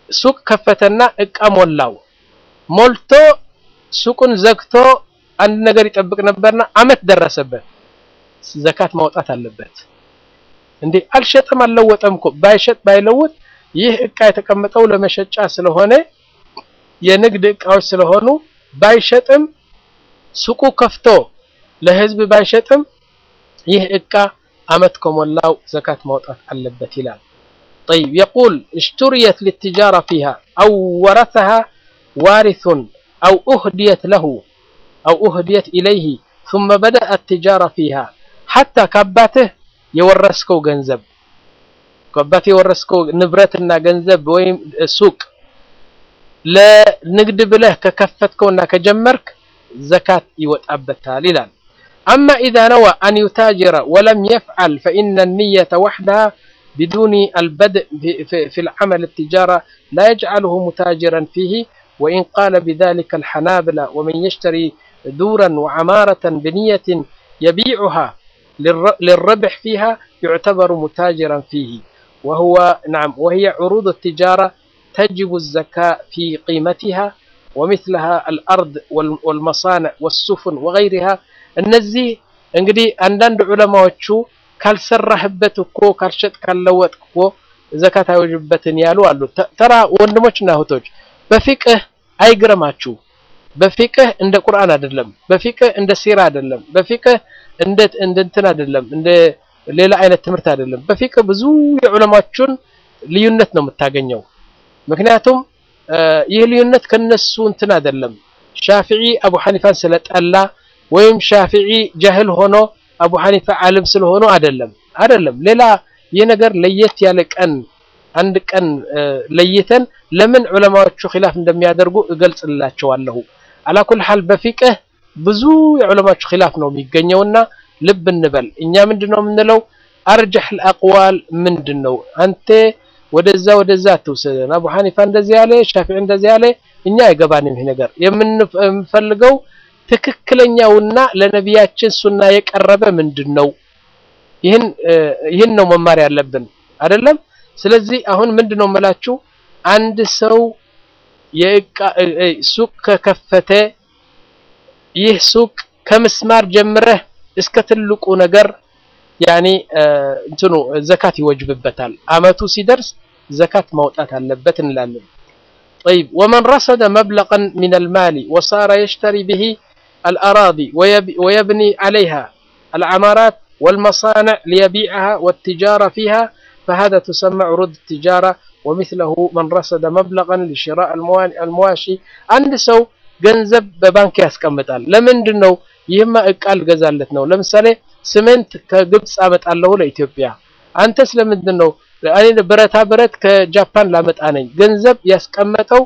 ሱቅ ከፈተና እቃ ሞላው። ሞልቶ ሱቁን ዘግቶ አንድ ነገር ይጠብቅ ነበርና አመት ደረሰበት። ዘካት ማውጣት አለበት። እንዴ አልሸጠም አልለወጠም እኮ ባይሸጥ ባይለውጥ ይህ እቃ የተቀመጠው ለመሸጫ ስለሆነ የንግድ እቃዎች ስለሆኑ ባይሸጥም ሱቁ ከፍቶ ለህዝብ ባይሸጥም ይህ እቃ አመት ከሞላው ዘካት ማውጣት አለበት ይላል። طيب يقول اشتريت للتجارة فيها أو ورثها وارث أو أهديت له أو أهديت إليه ثم بدأ التجارة فيها حتى كباته يورسكو ገንዘብ ከአባቴ የወረስከው ንብረትና ገንዘብ ወይም ሱቅ ለንግድ ብለህ ከከፈትከውና ከጀመርክ ዘካት ይወጣበታል ይላል። أما إذا نوى أن يتاجر ولم يفعل فإن النية وحدها بدون البدء في, في, في العمل التجارة لا يجعله متاجرا فيه وإن قال بذلك الحنابلة ومن يشتري دورا وعمارة بنية يبيعها للربح فيها يعتبر متاجرا فيه وهو نعم وهي عروض التجارة تجب الزكاة في قيمتها ومثلها الأرض والمصانع والسفن وغيرها እነዚህ እንግዲህ አንዳንድ ዑለማዎቹ ካልሰራህበት እኮ ካልሸጥ ካልለወጥክ እኮ ዘካት አይወጅበትን ያሉ አሉ። ተራ ወንድሞችና እህቶች በፊቅህ አይግረማችሁ። በፊቅህ እንደ ቁርአን አይደለም፣ በፊቅህ እንደ ሲራ አይደለም፣ በፊቅህ እንደ እንትን አይደለም፣ እንደ ሌላ አይነት ትምህርት አይደለም። በፊቅህ ብዙ የዑለማዎቹን ልዩነት ነው የምታገኘው። ምክንያቱም ይህ ልዩነት ከነሱ እንትን አይደለም። ሻፊዒ አቡ ሐኒፋን ስለጠላ ወይም ሻፊዒ ጃህል ሆኖ አቡ ሐኒፋ ዓለም ስለሆኑ አይደለም አይደለም። ሌላ ይህ ነገር ለየት ያለ ቀን አንድ ቀን ለይተን ለምን ዑለማዎቹ ኺላፍ እንደሚያደርጉ እገልጽላቸዋለሁ። አላኩል ሐል በፊቅህ ብዙ የዑለማዎቹ ኺላፍ ነው የሚገኘውና ልብ እንበል። እኛ ምንድነው የምንለው? አርጀህ አቅዋል ምንድን ነው? አንተ ወደዛ ወደዛ አትውሰደን። አቡ ሐኒፋ እንደዚህ ያለ፣ ሻፊዒ እንደዚህ ያለ፣ እኛ አይገባንም ይሄ ነገር። የምንፈልገው ትክክለኛውና ለነቢያችን ሱና የቀረበ ምንድን ነው? ይህን ይህን ነው መማር ያለብን አይደለም። ስለዚህ አሁን ምንድን ነው የምላችሁ አንድ ሰው የእቃ ሱቅ ከከፈተ ይህ ሱቅ ከምስማር ጀምረህ እስከ ትልቁ ነገር ያኔ እንትኑ ዘካት ይወጅብበታል። አመቱ ሲደርስ ዘካት ማውጣት አለበት እንላለን። طيب ومن رصد مبلغا من المال وصار يشتري به الأراضي ويبني عليها العمارات والمصانع ليبيعها والتجارة فيها فهذا تسمى عروض التجارة ومثله من رصد مبلغا لشراء المواشي عند سو ገንዘብ በባንክ ያስቀምጣል። ለምንድን ነው? ይህማ እቃ ልገዛለት ነው። ለምሳሌ ስምንት ከግብፅ አመጣለሁ ለኢትዮጵያ። አንተ ስለምንድን ነው? እኔ ብረታ ብረት ከጃፓን ላመጣ ነኝ። ገንዘብ ያስቀመጠው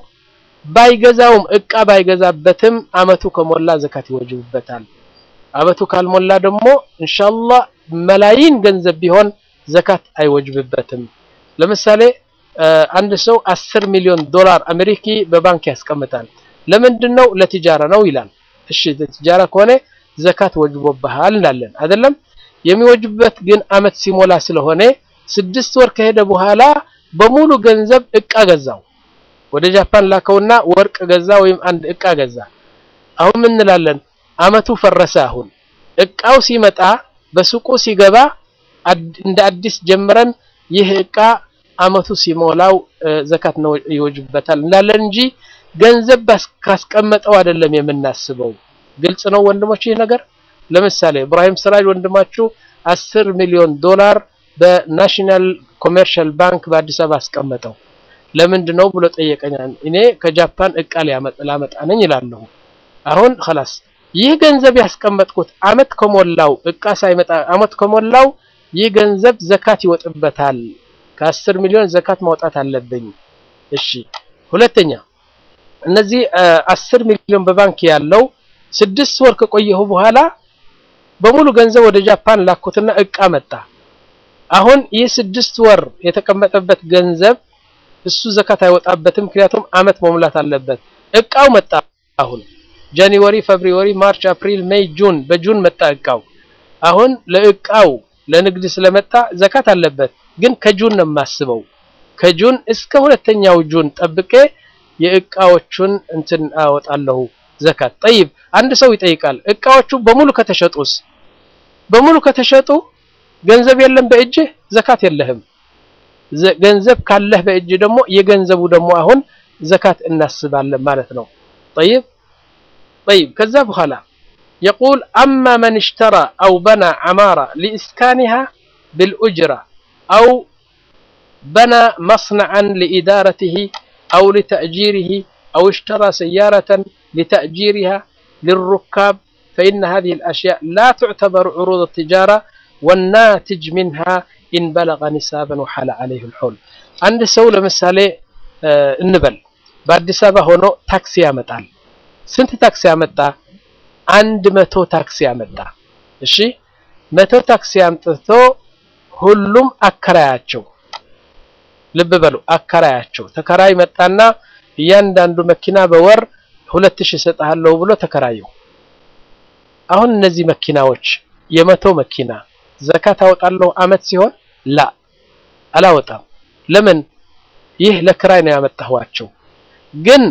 ባይገዛውም እቃ ባይገዛበትም አመቱ ከሞላ ዘካት ይወጅብበታል። አመቱ ካልሞላ ደግሞ ኢንሻአላህ መላይን ገንዘብ ቢሆን ዘካት አይወጅብበትም። ለምሳሌ አንድ ሰው አስር ሚሊዮን ዶላር አሜሪኪ በባንክ ያስቀምጣል። ለምንድን ነው? ለቲጃራ ነው ይላል። እሺ ለቲጃራ ከሆነ ዘካት ወጅቦብሃል እንላለን አይደለም። የሚወጅበት ግን አመት ሲሞላ ስለሆነ ስድስት ወር ከሄደ በኋላ በሙሉ ገንዘብ እቃ ገዛው። ወደ ጃፓን ላከውና ወርቅ ገዛ ወይም አንድ እቃ ገዛ። አሁን ምን እንላለን? አመቱ ፈረሰ። አሁን እቃው ሲመጣ በሱቁ ሲገባ እንደ አዲስ ጀምረን ይህ እቃ አመቱ ሲሞላው ዘካት ነው ይወጅበታል እንላለን እንጂ ገንዘብ ካስቀመጠው አይደለም የምናስበው። ግልጽ ነው ወንድሞች ይህ ነገር። ለምሳሌ ኢብራሂም ስራጅ ወንድማችሁ አስር ሚሊዮን ዶላር በናሽናል ኮሜርሻል ባንክ በአዲስ አበባ አስቀመጠው። ለምንድን ነው ብሎ ጠየቀኝ። እኔ ከጃፓን እቃ ላመጣ ነኝ ይላለሁ። አሁን خلاص ይህ ገንዘብ ያስቀመጥኩት አመት ከሞላው እቃ ሳይመጣ አመት ከሞላው ይህ ገንዘብ ዘካት ይወጥበታል። ከአስር ሚሊዮን ዘካት ማውጣት አለብኝ። እሺ ሁለተኛ እነዚህ አስር ሚሊዮን በባንክ ያለው ስድስት ወር ከቆየሁ በኋላ በሙሉ ገንዘብ ወደ ጃፓን ላኩትና እቃ መጣ። አሁን ይህ ስድስት ወር የተቀመጠበት ገንዘብ እሱ ዘካት አይወጣበትም፣ ምክንያቱም አመት መሙላት አለበት። እቃው መጣ። አሁን ጃንዋሪ፣ ፌብሩዋሪ፣ ማርች፣ አፕሪል፣ ሜይ፣ ጁን በጁን መጣ እቃው። አሁን ለእቃው ለንግድ ስለመጣ ዘካት አለበት፣ ግን ከጁን ነው የማስበው ከጁን እስከ ሁለተኛው ጁን ጠብቄ የእቃዎቹን እንትን አወጣለሁ ዘካት። ጠይብ አንድ ሰው ይጠይቃል፣ እቃዎቹ በሙሉ ከተሸጡስ? በሙሉ ከተሸጡ ገንዘብ የለም በእጅህ ዘካት የለህም። ገንዘብ ካለህ በእጅ ደግሞ የገንዘቡ ደግሞ አሁን ዘካት እናስባለን ማለት ነው። ጠይብ ጠይብ ከዛ በኋላ የቁል አማ መን እሽተራ አው በና ዓማራ ሊእስካኒሃ ብልኡጅራ አው በና መስነዐን ሊኢዳረትህ አው ሊተእጂርህ አው እሽተራ ሰያረተን ሊተእጂርሃ ልሩካብ ፈኢነ ሃዚሂ ልአሽያእ ላ ትዕተበሩ ዑሩድ ትጃራ ወናትጅ ሚንሃ ኢን በለገ ኒሳበን ወሐለ ዐለይህ ልሑል። አንድ ሰው ለምሳሌ እንበል በአዲስ አበባ ሆኖ ታክሲ ያመጣል። ስንት ታክሲ ያመጣ? አንድ መቶ ታክሲ ያመጣ። እሺ መቶ ታክሲ አምጥቶ ሁሉም አከራያቸው። ልብ በሉ አከራያቸው። ተከራይ መጣና እያንዳንዱ መኪና በወር ሁለት ሺህ እሰጥሃለሁ ብሎ ተከራየው። አሁን እነዚህ መኪናዎች የመቶ መኪና ዘካት አወጣለሁ አመት ሲሆን ላ አላወጣም። ለምን? ይህ ለክራይ ነው ያመጣኋቸው። ግን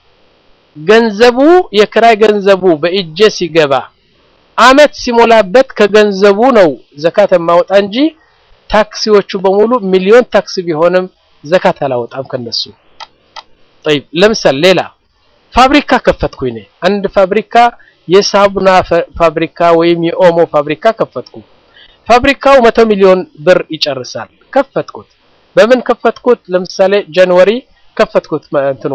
ገንዘቡ የክራይ ገንዘቡ በእጄ ሲገባ አመት ሲሞላበት ከገንዘቡ ነው ዘካት የማወጣ እንጂ ታክሲዎቹ በሙሉ ሚሊዮን ታክሲ ቢሆንም ዘካት አላወጣም ከነሱ። ጠይብ ለምሳሌ ሌላ ፋብሪካ ከፈትኩ እኔ አንድ ፋብሪካ የሳቡና ፋብሪካ ወይም የኦሞ ፋብሪካ ከፈትኩ። ፋብሪካው መቶ ሚሊዮን ብር ይጨርሳል። ከፈትኩት። በምን ከፈትኩት? ለምሳሌ ጃንዋሪ ከፈትኩት እንትኑ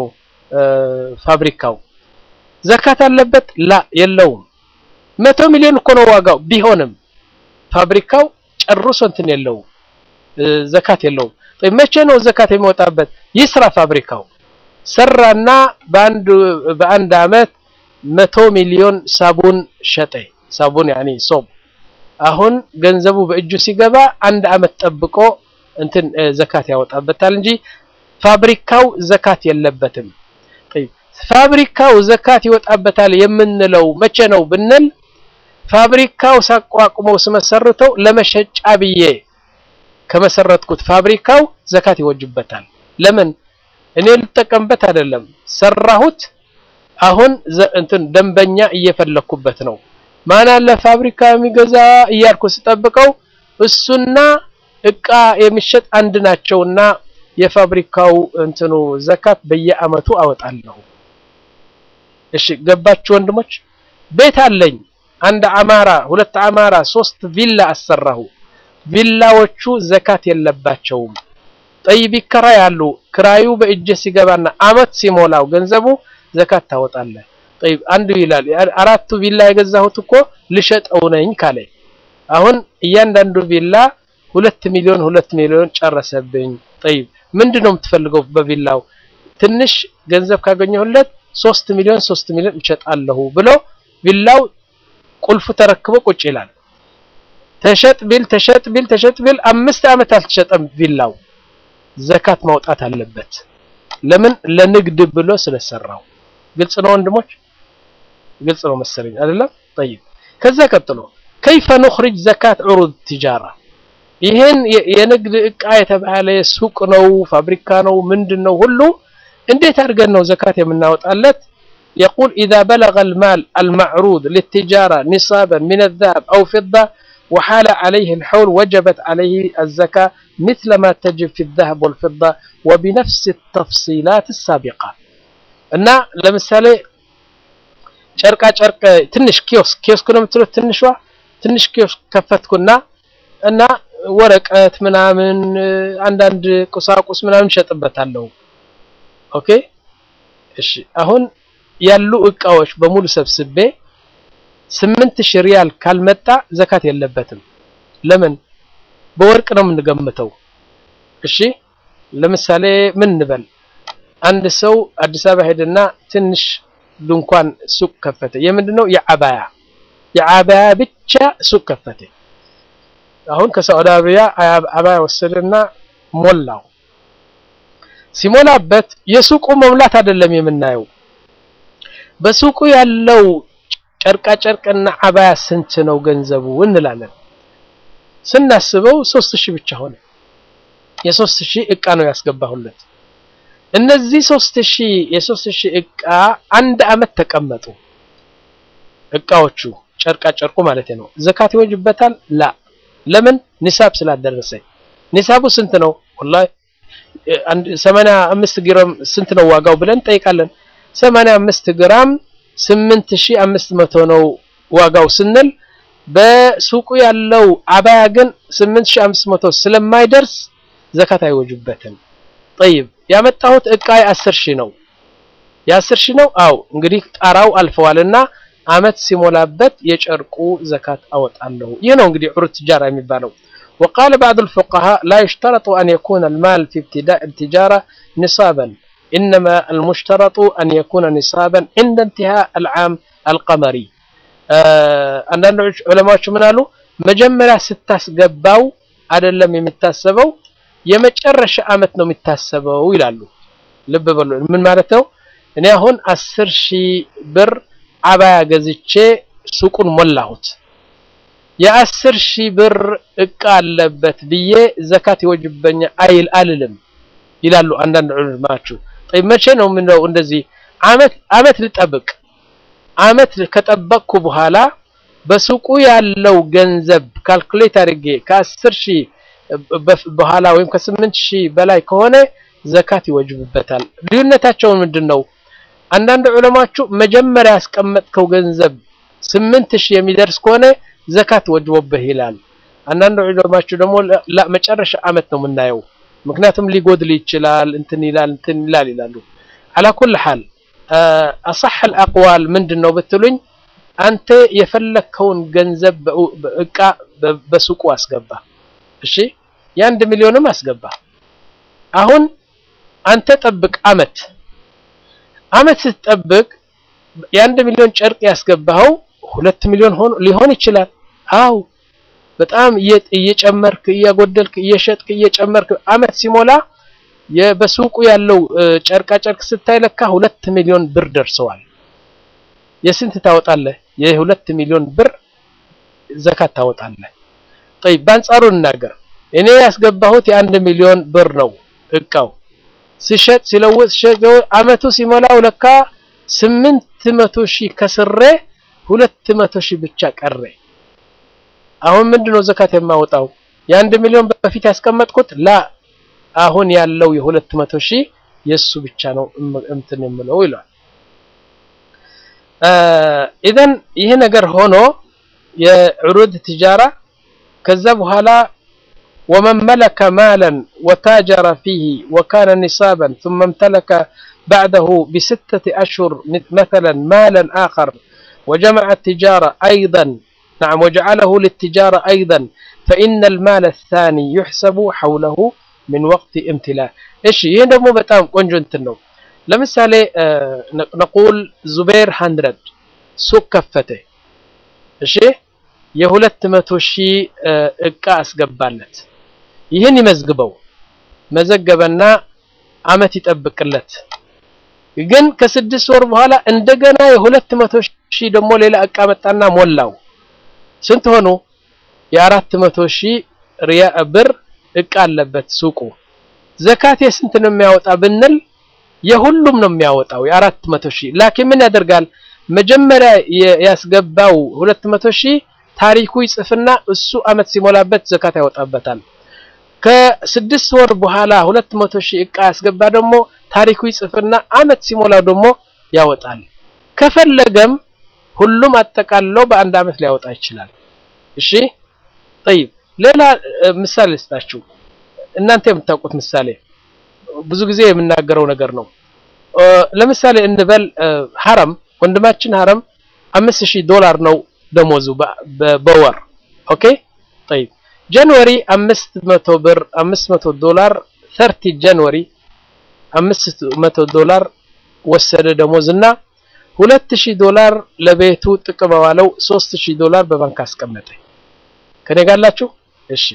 ፋብሪካው ዘካት አለበት? ላ የለውም። መቶ ሚሊዮን እኮ ነው ዋጋው። ቢሆንም ፋብሪካው ጨርሶ እንትን የለውም ዘካት የለውም። መቼ ነው ዘካት የሚወጣበት? ይስራ ፋብሪካው ሰራና በአንድ በአንድ አመት መቶ ሚሊዮን ሳቡን ሸጠ። ሳቡን ያኒ ሶም አሁን ገንዘቡ በእጁ ሲገባ አንድ አመት ጠብቆ እንትን ዘካት ያወጣበታል እንጂ ፋብሪካው ዘካት የለበትም። ፋብሪካው ዘካት ይወጣበታል የምንለው መቼ ነው ብንል ፋብሪካው ሳቋቁመው ስመሰርተው ለመሸጫ ብዬ ከመሰረትኩት ፋብሪካው ዘካት ይወጅበታል። ለምን እኔ ልጠቀምበት አይደለም፣ ሰራሁት። አሁን እንትን ደንበኛ እየፈለኩበት ነው። ማን አለ ፋብሪካ የሚገዛ እያልኩ ስጠብቀው እሱና እቃ የሚሸጥ አንድ ናቸውና የፋብሪካው እንትኑ ዘካት በየአመቱ አወጣለሁ። እሺ ገባችሁ ወንድሞች? ቤት አለኝ አንድ አማራ፣ ሁለት አማራ፣ ሶስት ቪላ አሰራሁ። ቪላዎቹ ዘካት የለባቸውም። ጠይብ ይከራያሉ። ክራዩ በእጅ ሲገባና አመት ሲሞላው ገንዘቡ ዘካት ታወጣለህ። ጠይብ አንዱ ይላል አራቱ ቪላ የገዛሁት እኮ ልሸጠው ነኝ ካለ አሁን እያንዳንዱ ቪላ ሁለት ሚሊዮን ሁለት ሚሊዮን ጨረሰብኝ። ጠይብ ምንድነው የምትፈልገው በቪላው? ትንሽ ገንዘብ ካገኘሁለት ሶስት ሚሊዮን ሶስት ሚሊዮን እሸጣለሁ ብሎ ቪላው ቁልፉ ተረክቦ ቁጭ ይላል። ተሸጥ ቢል ተሸጥ ቢል ተሸጥ ቢል አምስት ዓመት አልተሸጠም ቪላው ዘካት ማውጣት አለበት። ለምን? ለንግድ ብሎ ስለሰራው። ግልጽ ነው ወንድሞች፣ ግልጽ ነው መሰለኝ አይደለም? ጠይብ ከዛ ቀጥሎ ከይፈ ኑኽሪጅ ዘካት ዑሩድ ቲጃራ ይሄን የንግድ እቃ የተባለ ሱቅ ነው ፋብሪካ ነው ምንድን ነው ሁሉ እንዴት አድርገን ነው ዘካት የምናወጣለት? يقول إذا بلغ المال المعروض للتجارة نصابا من الذهب أو فضة وحال عليه الحول وجبت عليه الزكاة مثل ما تجب في الذهب والفضة وبنفس التفصيلات السابقة እና ለምሳሌ ጨርቃ ጨርቅ ትንሽ ኪዮስክ ኪዮስክ ነው የምትሉት ትንሿ ትንሽ ኪዮስክ ከፈትኩና እና ወረቀት ምናምን አንዳንድ ቁሳቁስ ምናምን ሸጥበታለሁ ኦኬ እሺ አሁን ያሉ እቃዎች በሙሉ ሰብስቤ ስምንት ሺህ ሪያል ካልመጣ ዘካት የለበትም ለምን በወርቅ ነው የምንገምተው እሺ ለምሳሌ ምን እንበል አንድ ሰው አዲስ አበባ ሄደና ትንሽ ድንኳን ሱቅ ከፈተ የምንድነው የአባያ የአባያ ብቻ ሱቅ ከፈተ አሁን ከሳዑዲ አረቢያ አባያ ወሰደና ሞላው ሲሞላበት የሱቁ መሙላት አይደለም የምናየው በሱቁ ያለው ጨርቃ ጨርቅና አባያ ስንት ነው ገንዘቡ እንላለን ስናስበው ሶስት ሺህ ብቻ ሆነ የሶስት ሺህ እቃ ነው ያስገባሁለት። እነዚህ ሶስት ሺህ የሶስት ሺህ እቃ አንድ አመት ተቀመጡ። እቃዎቹ ጨርቃ ጨርቁ ማለት ነው። ዘካት ይወጅበታል? ላ ለምን? ኒሳብ ስላደረሰ። ኒሳቡ ስንት ነው? ወላሂ አንድ 85 ግራም ስንት ነው ዋጋው ብለን እንጠይቃለን። 85 ግራም 8500 ነው ዋጋው ስንል በሱቁ ያለው አባያ ግን 8500 ስለማይደርስ ዘካት አይወጅበትም። ጠይብ ያመጣሁት እቃ የ10 ሺህ ነው። የ10 ሺህ ነው። አው እንግዲህ ጣራው አልፈዋልና አመት ሲሞላበት የጨርቁ ዘካት አወጣለሁ። ይህ ነው እንግዲህ ዑሩድ ትጃራ የሚባለው። وقال بعض الفقهاء لا يشترط أن يكون المال في ابتداء التجارة نصابا إنما المشترط أن يكون نصابا عند انتهاء العام القمري አንዳንድ ዑለማዎች ምን አሉ? መጀመሪያ ስታስገባው አይደለም የሚታሰበው የመጨረሻ አመት ነው የሚታሰበው ይላሉ። ልብ በሉ። ምን ማለት ነው? እኔ አሁን አስር ሺህ ብር አባያ ገዝቼ ሱቁን ሞላሁት። የአስር ሺህ ብር እቃ አለበት ብዬ ዘካት ይወጅበኛ አይል አልልም ይላሉ አንዳንድ ዑለማዎች። መቼ ነው ምነው እንደዚህ አመት አመት ልጠብቅ አመት ከጠበቅኩ በኋላ በሱቁ ያለው ገንዘብ ካልኩሌት አድርጌ ከአስር ሺህ በኋላ ወይም ከስምንት ሺህ በላይ ከሆነ ዘካት ይወጅብበታል። ልዩነታቸውን ምንድን ነው? አንዳንድ ዑለማችሁ መጀመሪያ ያስቀመጥከው ገንዘብ ስምንት ሺህ የሚደርስ ከሆነ ዘካት ወጅቦብህ ይላል። አንዳንድ ዑለማችሁ ደግሞ መጨረሻ አመት ነው የምናየው፣ ምክንያቱም ሊጎድል ይችላል እንትን ይላል እንትን ይላል ይላሉ። አላ ኩል ሐል አصح الأقوال ምንድን ነው ብትሉኝ አንተ የፈለከውን ገንዘብ እቃ በሱቁ አስገባ። እሺ የአንድ ሚሊዮንም አስገባ። አሁን አንተ ጠብቅ አመት አመት ስትጠብቅ የአንድ ሚሊዮን ጨርቅ ያስገባኸው ሁለት ሚሊዮን ሆኖ ሊሆን ይችላል። አው በጣም እየጨመርክ እያጎደልክ እየሸጥክ እየጨመርክ አመት ሲሞላ በሱቁ ያለው ጨርቃ ጨርቅ ስታይ ለካ ሁለት ሚሊዮን ብር ደርሰዋል። የስንት ታወጣለህ? የሁለት ሚሊዮን ብር ዘካት ታወጣለህ። ጠይብ በአንጻሩ እናገር እኔ ያስገባሁት የአንድ ሚሊዮን ብር ነው እቃው ሲሸጥ ሲለውጥ አመቱ ሲሞላው ለካ ስምንት መቶ ሺህ ከስሬ ሁለት መቶ ሺህ ብቻ ቀረ። አሁን ምንድነው ዘካት የማወጣው? የአንድ ሚሊዮን በፊት ያስቀመጥኩት ላ አሁን ያለው የሁለት መቶ ሺህ የሱ ብቻ ነው እንትን የምለው ይላል። ኢዘን ይህ ነገር ሆኖ የዑሩድ ትጃራ ከዛ በኋላ ወመን መለከ ማለን ወታጀረ ፊህ ወካነ ኒሳበን ثم امتلك بعده بستة أشهر مثلا مالا آخر وجمع التجارة أيضا نعم وجعله للتجارة أيضا فإن المال الثاني يحسب حوله من وقت امتلاء ايش ይሄን ደግሞ በጣም ቆንጆ እንትን ነው ለምሳሌ ነቁል ዙቤር 100 ሱቅ ከፈተ እሺ የሁለት መቶ ሺህ እቃ አስገባለት ይህን ይመዝግበው መዘገበና አመት ይጠብቅለት ግን ከስድስት ወር በኋላ እንደገና የሁለት መቶ ሺህ ደግሞ ሌላ እቃ መጣና ሞላው ስንት ሆኑ የአራት መቶ ሺህ ሪያ ብር እቃ አለበት ሱቁ ዘካት የስንት ነው የሚያወጣ ብንል የሁሉም ነው የሚያወጣው የአራት መቶ ሺህ ላኪን ምን ያደርጋል መጀመሪያ ያስገባው ሁለት መቶ ሺህ ታሪኩ ይጽፍና እሱ አመት ሲሞላበት ዘካት ያወጣበታል ከስድስት ወር በኋላ ሁለት መቶ ሺህ እቃ ያስገባ ደግሞ ታሪኩ ይጽፍና አመት ሲሞላው ደግሞ ያወጣል ከፈለገም ሁሉም አጠቃለው በአንድ አመት ሊያወጣ ይችላል እሺ طيب ሌላ ምሳሌ ልስጣችሁ እናንተ የምታውቁት ምሳሌ ብዙ ጊዜ የምናገረው ነገር ነው ለምሳሌ እንበል ሀረም ወንድማችን ሀረም አምስት ሺህ ዶላር ነው ደሞዙ በወር ኦኬ طيب ጃንዋሪ አምስት መቶ ብር አምስት መቶ ዶላር 30 ጃንዋሪ አምስት መቶ ዶላር ወሰደ ደሞዝና ሁለት ሺህ ዶላር ለቤቱ ጥቅም ዋለው ሶስት ሺህ ዶላር በባንክ አስቀመጠ ከኔ ጋላችሁ እሺ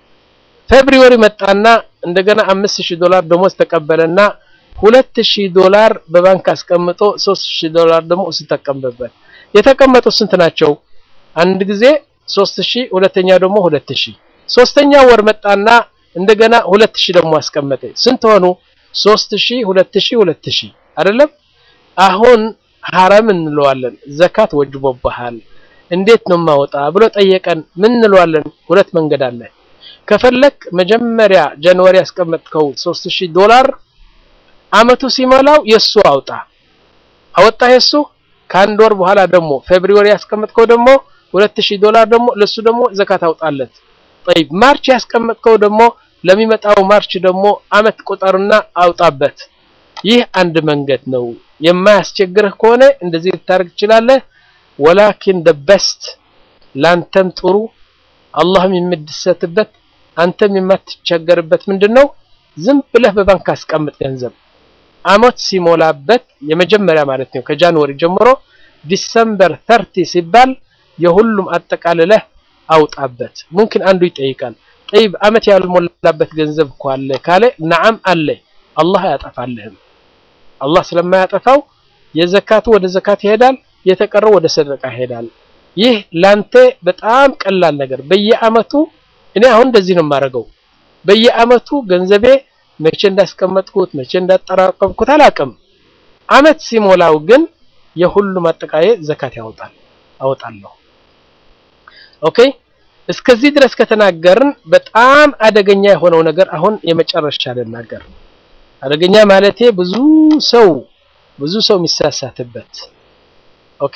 ፌብሩዋሪ መጣና እንደገና አምስት ሺህ ዶላር ደሞዝ ተቀበለና ሁለት ሺህ ዶላር በባንክ አስቀምጦ ሶስት ሺህ ዶላር ደግሞ እሱ ተቀመጠበት የተቀመጡት ስንት ናቸው አንድ ጊዜ ሶስት ሺህ ሁለተኛ ደግሞ ሁለት ሺህ ሶስተኛ ወር መጣና እንደገና ሁለት ሺህ ደግሞ አስቀመጠ። ስንት ሆኑ? ሶስት ሺህ ሁለት ሺህ ሁለት ሺህ አይደለም። አሁን ሐራም እንለዋለን። ዘካት ወጅቦብሃል እንዴት ነው ማወጣ ብሎ ጠየቀን። ምን እንለዋለን? ሁለት መንገድ አለ። ከፈለክ መጀመሪያ ጃንዋሪ ያስቀመጥከው 3000 ዶላር አመቱ ሲሞላው የሱ አውጣ አወጣ የሱ ከአንድ ወር በኋላ ደግሞ ፌብሩዋሪ ያስቀመጥከው ደግሞ 2000 ዶላር ደግሞ ለሱ ደግሞ ዘካት አውጣለት። طيب ማርች ያስቀመጥከው ደግሞ ለሚመጣው ማርች ደግሞ አመት ቁጠርና አውጣበት። ይህ አንድ መንገድ ነው። የማያስቸግርህ ከሆነ እንደዚህ ልታደርግ ትችላለህ። ወላኪን the best ላንተም ጥሩ አላህም የምትደሰትበት አንተም የማትቸገርበት ምንድነው? ዝም ብለህ በባንክ አስቀምጥ ገንዘብ አመት ሲሞላበት የመጀመሪያ ማለት ነው ከጃንዋሪ ጀምሮ ዲሰምበር ተርቲ ሲባል የሁሉም አጠቃልለህ አውጣበት። ሙምኪን አንዱ ይጠይቃል ጠይብ አመት ያልሞላበት ገንዘብ እኮ አለ ካለ ነዓም አለ። አላህ አያጠፋልህም። አላህ ስለማያጠፋው የዘካቱ ወደ ዘካት ይሄዳል፣ የተቀረው ወደ ሰደቃ ይሄዳል። ይህ ላንተ በጣም ቀላል ነገር በየአመቱ እኔ አሁን እንደዚህ ነው የማደርገው። በየአመቱ ገንዘቤ መቼ እንዳስቀመጥኩት መቼ እንዳጠራቀምኩት አላውቅም። አመት ሲሞላው ግን የሁሉም አጠቃላይ ዘካት ያወጣል አወጣለሁ። ኦኬ እስከዚህ ድረስ ከተናገርን በጣም አደገኛ የሆነው ነገር አሁን የመጨረሻ ልናገር። አደገኛ ማለቴ ብዙ ሰው ብዙ ሰው የሚሳሳትበት ኦኬ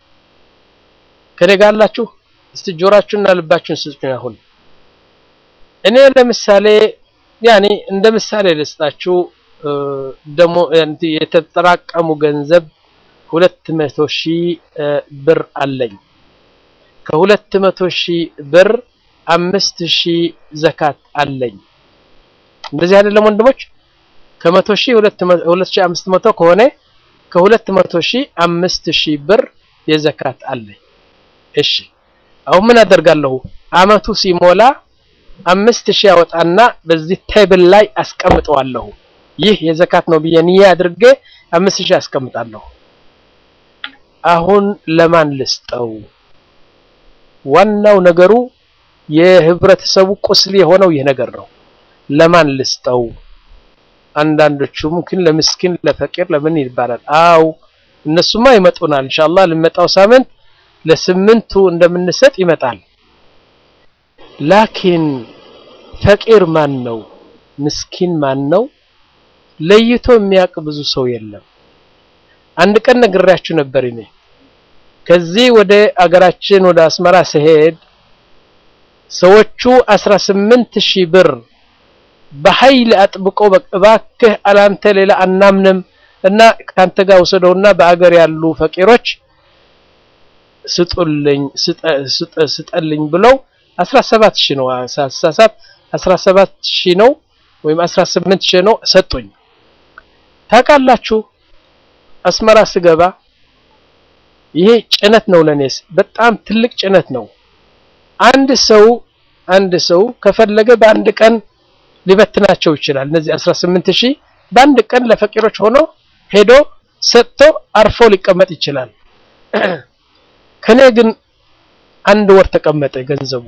ከኔ ጋር አላችሁ? እስቲ ጆራችሁና ልባችሁን ስጡኝ። አሁን እኔ ለምሳሌ ያኔ እንደ ምሳሌ ልስጣችሁ ደሞ የተጠራቀሙ ገንዘብ ሁለት መቶ ሺህ ብር አለኝ። ከሁለት መቶ ሺህ ብር አምስት ሺህ ዘካት አለኝ። እንደዚህ አይደለም ወንድሞች? ከመቶ ሺህ ሁለት ሺህ አምስት መቶ ከሆነ ከሁለት መቶ ሺህ አምስት ሺህ ብር የዘካት አለኝ። እሺ አሁን ምን አደርጋለሁ? አመቱ ሲሞላ አምስት ሺህ ያወጣና በዚህ ቴብል ላይ አስቀምጠዋለሁ። ይህ የዘካት ነው ብዬ ንያ አድርጌ አምስት ሺህ አስቀምጣለሁ። አሁን ለማን ልስጠው? ዋናው ነገሩ የህብረተሰቡ ቁስል የሆነው ይህ ነገር ነው። ለማን ልስጠው? አንዳንዶቹ ሙምኪን ለምስኪን ለፈቂር ለምን ይባላል። አው እነሱማ ይመጡናል ኢንሻአላህ ለመጣው ሳምንት ለስምንቱ እንደምንሰጥ ይመጣል። ላኪን ፈቂር ማን ነው? ምስኪን ማን ነው? ለይቶ የሚያውቅ ብዙ ሰው የለም። አንድ ቀን ነግሬያችሁ ነበር እኔ ከዚህ ወደ አገራችን ወደ አስመራ ስሄድ ሰዎቹ 18 ሺህ ብር በኃይል አጥብቀው እባክህ አላንተ ሌላ አናምንም እና ካንተ ጋር ወሰደውና በአገር ያሉ ፈቂሮች ስጡልኝ ስጠልኝ ብለው 17 ሺህ ነው ሳሳሳት 17 ሺህ ነው ወይም 18 ሺህ ነው ሰጡኝ። ታውቃላችሁ አስመራ ስገባ ይሄ ጭነት ነው ለኔስ በጣም ትልቅ ጭነት ነው። አንድ ሰው አንድ ሰው ከፈለገ በአንድ ቀን ሊበትናቸው ይችላል። እነዚህ 18 ሺህ በአንድ ቀን ለፈቂሮች ሆኖ ሄዶ ሰጥቶ አርፎ ሊቀመጥ ይችላል። ከኔ ግን አንድ ወር ተቀመጠ ገንዘቡ።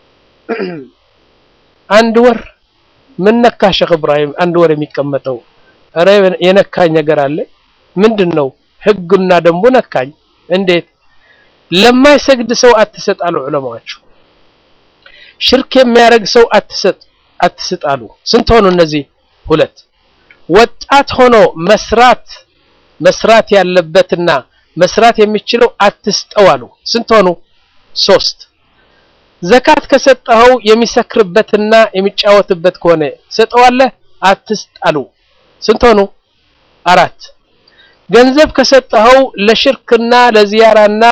አንድ ወር ምን ነካ ሼክ ኢብራሂም? አንድ ወር የሚቀመጠው ኧረ የነካኝ ነገር አለ። ምንድን ነው? ህጉና ደንቡ ነካኝ። እንዴት? ለማይሰግድ ሰው አትሰጥ አሉ ዑለማዎቹ። ሽርክ የሚያደርግ ሰው አትሰጥ አትስጥ አሉ። ስንት ሆኑ እነዚህ? ሁለት። ወጣት ሆኖ መስራት መስራት ያለበትና መስራት የሚችለው አትስጠው አሉ። ስንት ሆኑ? ሶስት። ዘካት ከሰጠኸው የሚሰክርበትና የሚጫወትበት ከሆነ ሰጠዋለህ፣ አትስጥ አሉ። ስንት ሆኑ? አራት። ገንዘብ ከሰጠኸው ለሽርክና ለዚያራና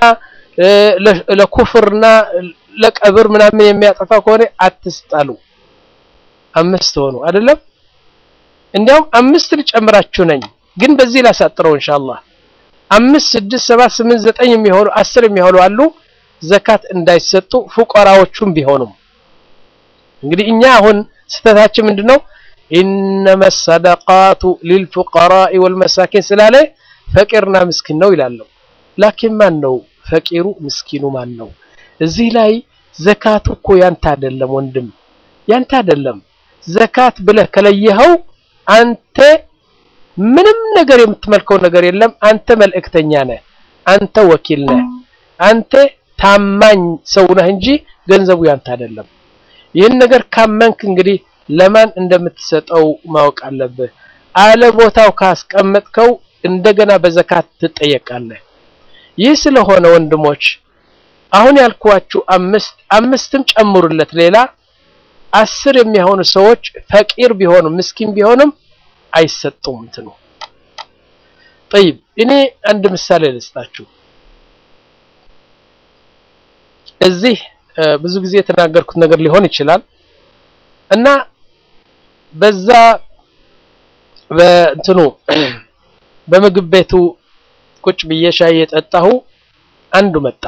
ለኩፍርና ለቀብር ምናምን የሚያጠፋ ከሆነ አትስጥ አሉ። አምስት ሆኑ አይደለም? እንዲያውም አምስት ልጨምራችሁ ነኝ፣ ግን በዚህ ላሳጥረው ኢንሻአላህ። አምስት ስድስት ሰባት ስምንት ዘጠኝ የሚሆኑ አስር የሚሆኑ አሉ ዘካት እንዳይሰጡ ፉቀራዎቹም ቢሆኑም። እንግዲህ እኛ አሁን ስህተታችን ምንድነው? ኢነመ ሰደቃቱ ሊልፉቀራኢ ወልመሳኪን ስላለ ፈቂርና ምስኪን ነው ይላለሁ። ላኪን ማን ነው ፈቂሩ? ምስኪኑ ማን ነው? እዚህ ላይ ዘካቱ እኮ ያንተ አይደለም ወንድም፣ ያንተ አይደለም። ዘካት ብለህ ከለየኸው አንተ ምንም ነገር የምትመልከው ነገር የለም። አንተ መልእክተኛ ነህ፣ አንተ ወኪል ነህ፣ አንተ ታማኝ ሰው ነህ እንጂ ገንዘቡ ያንተ አይደለም። ይህን ነገር ካመንክ እንግዲህ ለማን እንደምትሰጠው ማወቅ አለብህ። አለ ቦታው ካስቀመጥከው እንደገና በዘካት ትጠየቃለህ። ይህ ስለሆነ ወንድሞች አሁን ያልኳችሁ አምስት አምስትም ጨምሩለት ሌላ አስር የሚሆኑ ሰዎች ፈቂር ቢሆኑም ምስኪን ቢሆንም አይሰጡም እንትኑ ጠይብ እኔ አንድ ምሳሌ ልስጣችሁ እዚህ ብዙ ጊዜ የተናገርኩት ነገር ሊሆን ይችላል እና በዛ በእንትኑ በምግብ ቤቱ ቁጭ ብዬ ሻይ የጠጣሁ አንዱ መጣ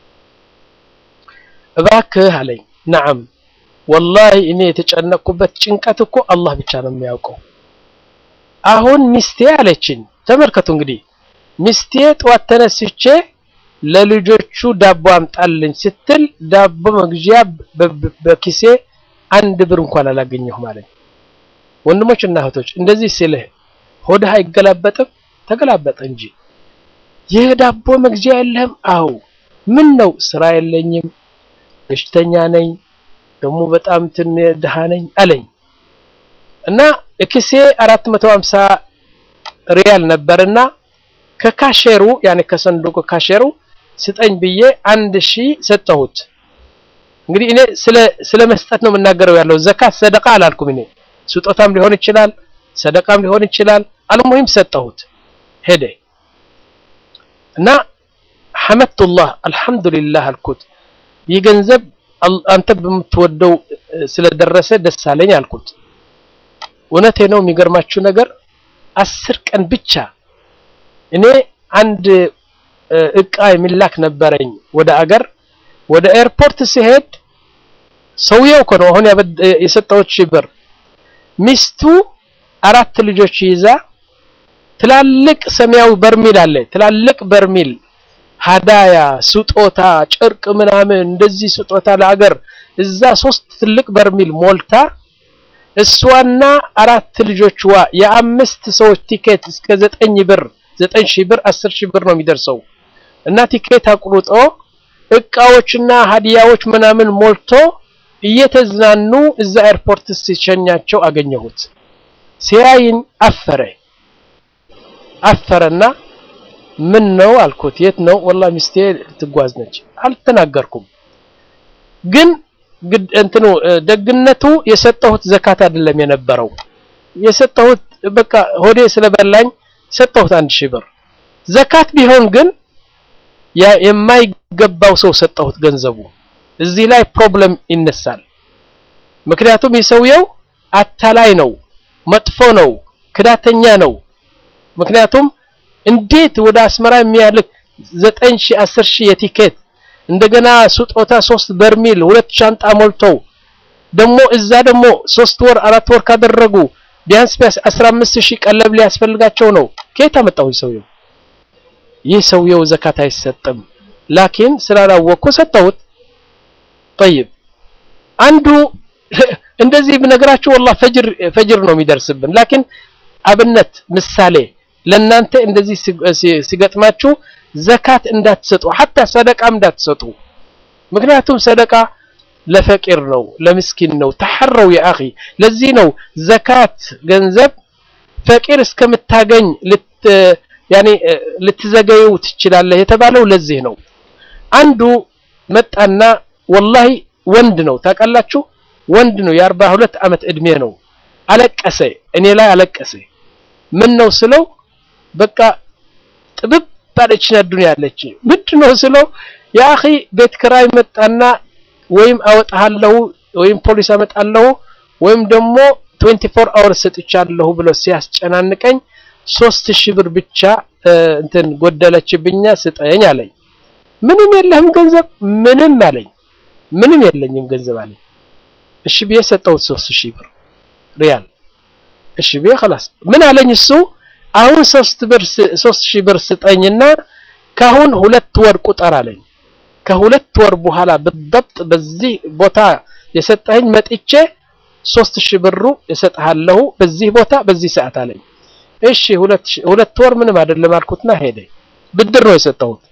እባክህ አለኝ ነዓም ወላሂ እኔ የተጨነቅኩበት ጭንቀት እኮ አላህ ብቻ ነው የሚያውቀው አሁን ሚስቴ አለችኝ ተመልከቱ እንግዲህ ሚስቴ ጠዋት ተነስቼ ለልጆቹ ዳቦ አምጣልኝ ስትል ዳቦ መግዣ በኪሴ አንድ ብር እንኳን አላገኘሁም አለኝ ወንድሞች እና እህቶች እንደዚህ ሲልህ ሆድህ አይገላበጥም ተገላበጠ እንጂ ይህ ዳቦ መግዣ የለህም አው ምን ነው ስራ የለኝም በሽተኛ ነኝ ደግሞ በጣም ትን ድሃ ነኝ አለኝ እና እክሴ 450 ሪያል ነበርና ከካሼሩ ያኔ ከሰንዱቁ ካሼሩ ስጠኝ ብዬ አንድ ሺህ ሰጠሁት እንግዲህ እኔ ስለ ስለ መስጠት ነው የምናገረው ያለው ዘካት ሰደቃ አላልኩም እኔ ስጦታም ሊሆን ይችላል ሰደቃም ሊሆን ይችላል አልሙሂም ሰጠሁት ሄደ እና ሐመድቱላህ አልহামዱሊላህ አልኩት ይህ ገንዘብ አንተ በምትወደው ስለደረሰ ደስ አለኝ አልኩት እውነቴ ነው የሚገርማችሁ ነገር አስር ቀን ብቻ እኔ አንድ እቃ የሚላክ ነበረኝ ወደ አገር ወደ ኤርፖርት ሲሄድ ሰውየው እኮ ነው አሁን የሰጠሁት ሺህ ብር ሚስቱ አራት ልጆች ይዛ ትላልቅ ሰማያዊ በርሚል አለ ትላልቅ በርሚል ሀዳያ ስጦታ ጨርቅ ምናምን እንደዚህ ስጦታ ለአገር እዛ ሶስት ትልቅ በርሚል ሞልታ እሷና አራት ልጆችዋ የአምስት ሰዎች ቲኬት እስከ ዘጠኝ ብር ዘጠኝ ሺህ ብር አስር ሺህ ብር ነው የሚደርሰው እና ቲኬት አቁርጦ እቃዎችና ሀዲያዎች ምናምን ሞልቶ እየተዝናኑ እዛ ኤርፖርት ሲሸኛቸው አገኘሁት ሲያይን አፈረ አፈረና ምን ነው አልኩት የት ነው ወላ ሚስቴ ትጓዝ ነች አልተናገርኩም ግን እንትኑ ደግነቱ የሰጠሁት ዘካት አይደለም የነበረው የሰጠሁት በቃ ሆዴ ስለበላኝ ሰጠሁት አንድ ሺህ ብር ዘካት ቢሆን ግን የማይገባው ሰው ሰጠሁት ገንዘቡ እዚህ ላይ ፕሮብለም ይነሳል ምክንያቱም የሰውየው አታላይ ነው መጥፎ ነው ክዳተኛ ነው ምክንያቱም እንዴት ወደ አስመራ የሚያልክ ዘጠኝ ሺህ አስር ሺህ የቲኬት እንደገና ስጦታ ሶስት በርሚል ሁለት ሻንጣ ሞልተው ደግሞ እዛ ደግሞ ሶስት ወር አራት ወር ካደረጉ ቢያንስ ቢያንስ 15 ሺህ ቀለብ ሊያስፈልጋቸው ነው ከየት አመጣው ሰውየው ይህ ሰውየው ዘካት አይሰጥም ላኪን ስላላወቅኩ ሰጠሁት طيب አንዱ እንደዚህ ብነግራችሁ والله ፈጅር ፈጅር ነው የሚደርስብን ላኪን አብነት ምሳሌ ለናንተ እንደዚህ ሲገጥማችሁ ዘካት እንዳትሰጡ ሐታ ሰደቃም እንዳትሰጡ ምክንያቱም ሰደቃ ለፈቂር ነው ለምስኪን ነው ተሐረው ያ አኺ ለዚህ ነው ዘካት ገንዘብ ፈቂር እስከምታገኝ ልት ያኔ ልትዘገዩ ትችላለህ የተባለው ለዚህ ነው አንዱ መጣና ወላሂ ወንድ ነው ታውቃላችሁ ወንድ ነው የአርባ ሁለት ዓመት እድሜ ነው አለቀሰ እኔ ላይ አለቀሰ ምን ነው ስለው በቃ ጥብብ ባለችና ዱንያ ያለች ምንድነው ስለው ያ አኺ ቤት ክራይ መጣና ወይም አወጣለሁ ወይም ፖሊስ አመጣለሁ ወይም ደግሞ 24 አወር ሰጥቻለሁ ብሎ ሲያስጨናንቀኝ ሶስት ሺህ ብር ብቻ እንትን ጎደለችብኛ ስጠኝ አለኝ ምንም የለህም ገንዘብ ምንም አለኝ ምንም የለኝም ገንዘብ አለኝ እሺ ብዬ ሰጠሁት ሶስት ሺህ ብር ሪያል እሺ ብዬ خلاص ምን አለኝ እሱ አሁን ሶስት ብር ሶስት ሺህ ብር ስጠኝና ካሁን ሁለት ወር ቁጠር አለኝ ከሁለት ወር በኋላ بالضبط በዚህ ቦታ የሰጠኝ መጥቼ ሶስት ሺህ ብሩ እሰጥሃለሁ በዚህ ቦታ በዚህ ሰዓት አለኝ። እሺ ሁለት ሁለት ወር ምንም አይደለም አልኩትና ሄደ። ብድር ነው የሰጠሁት።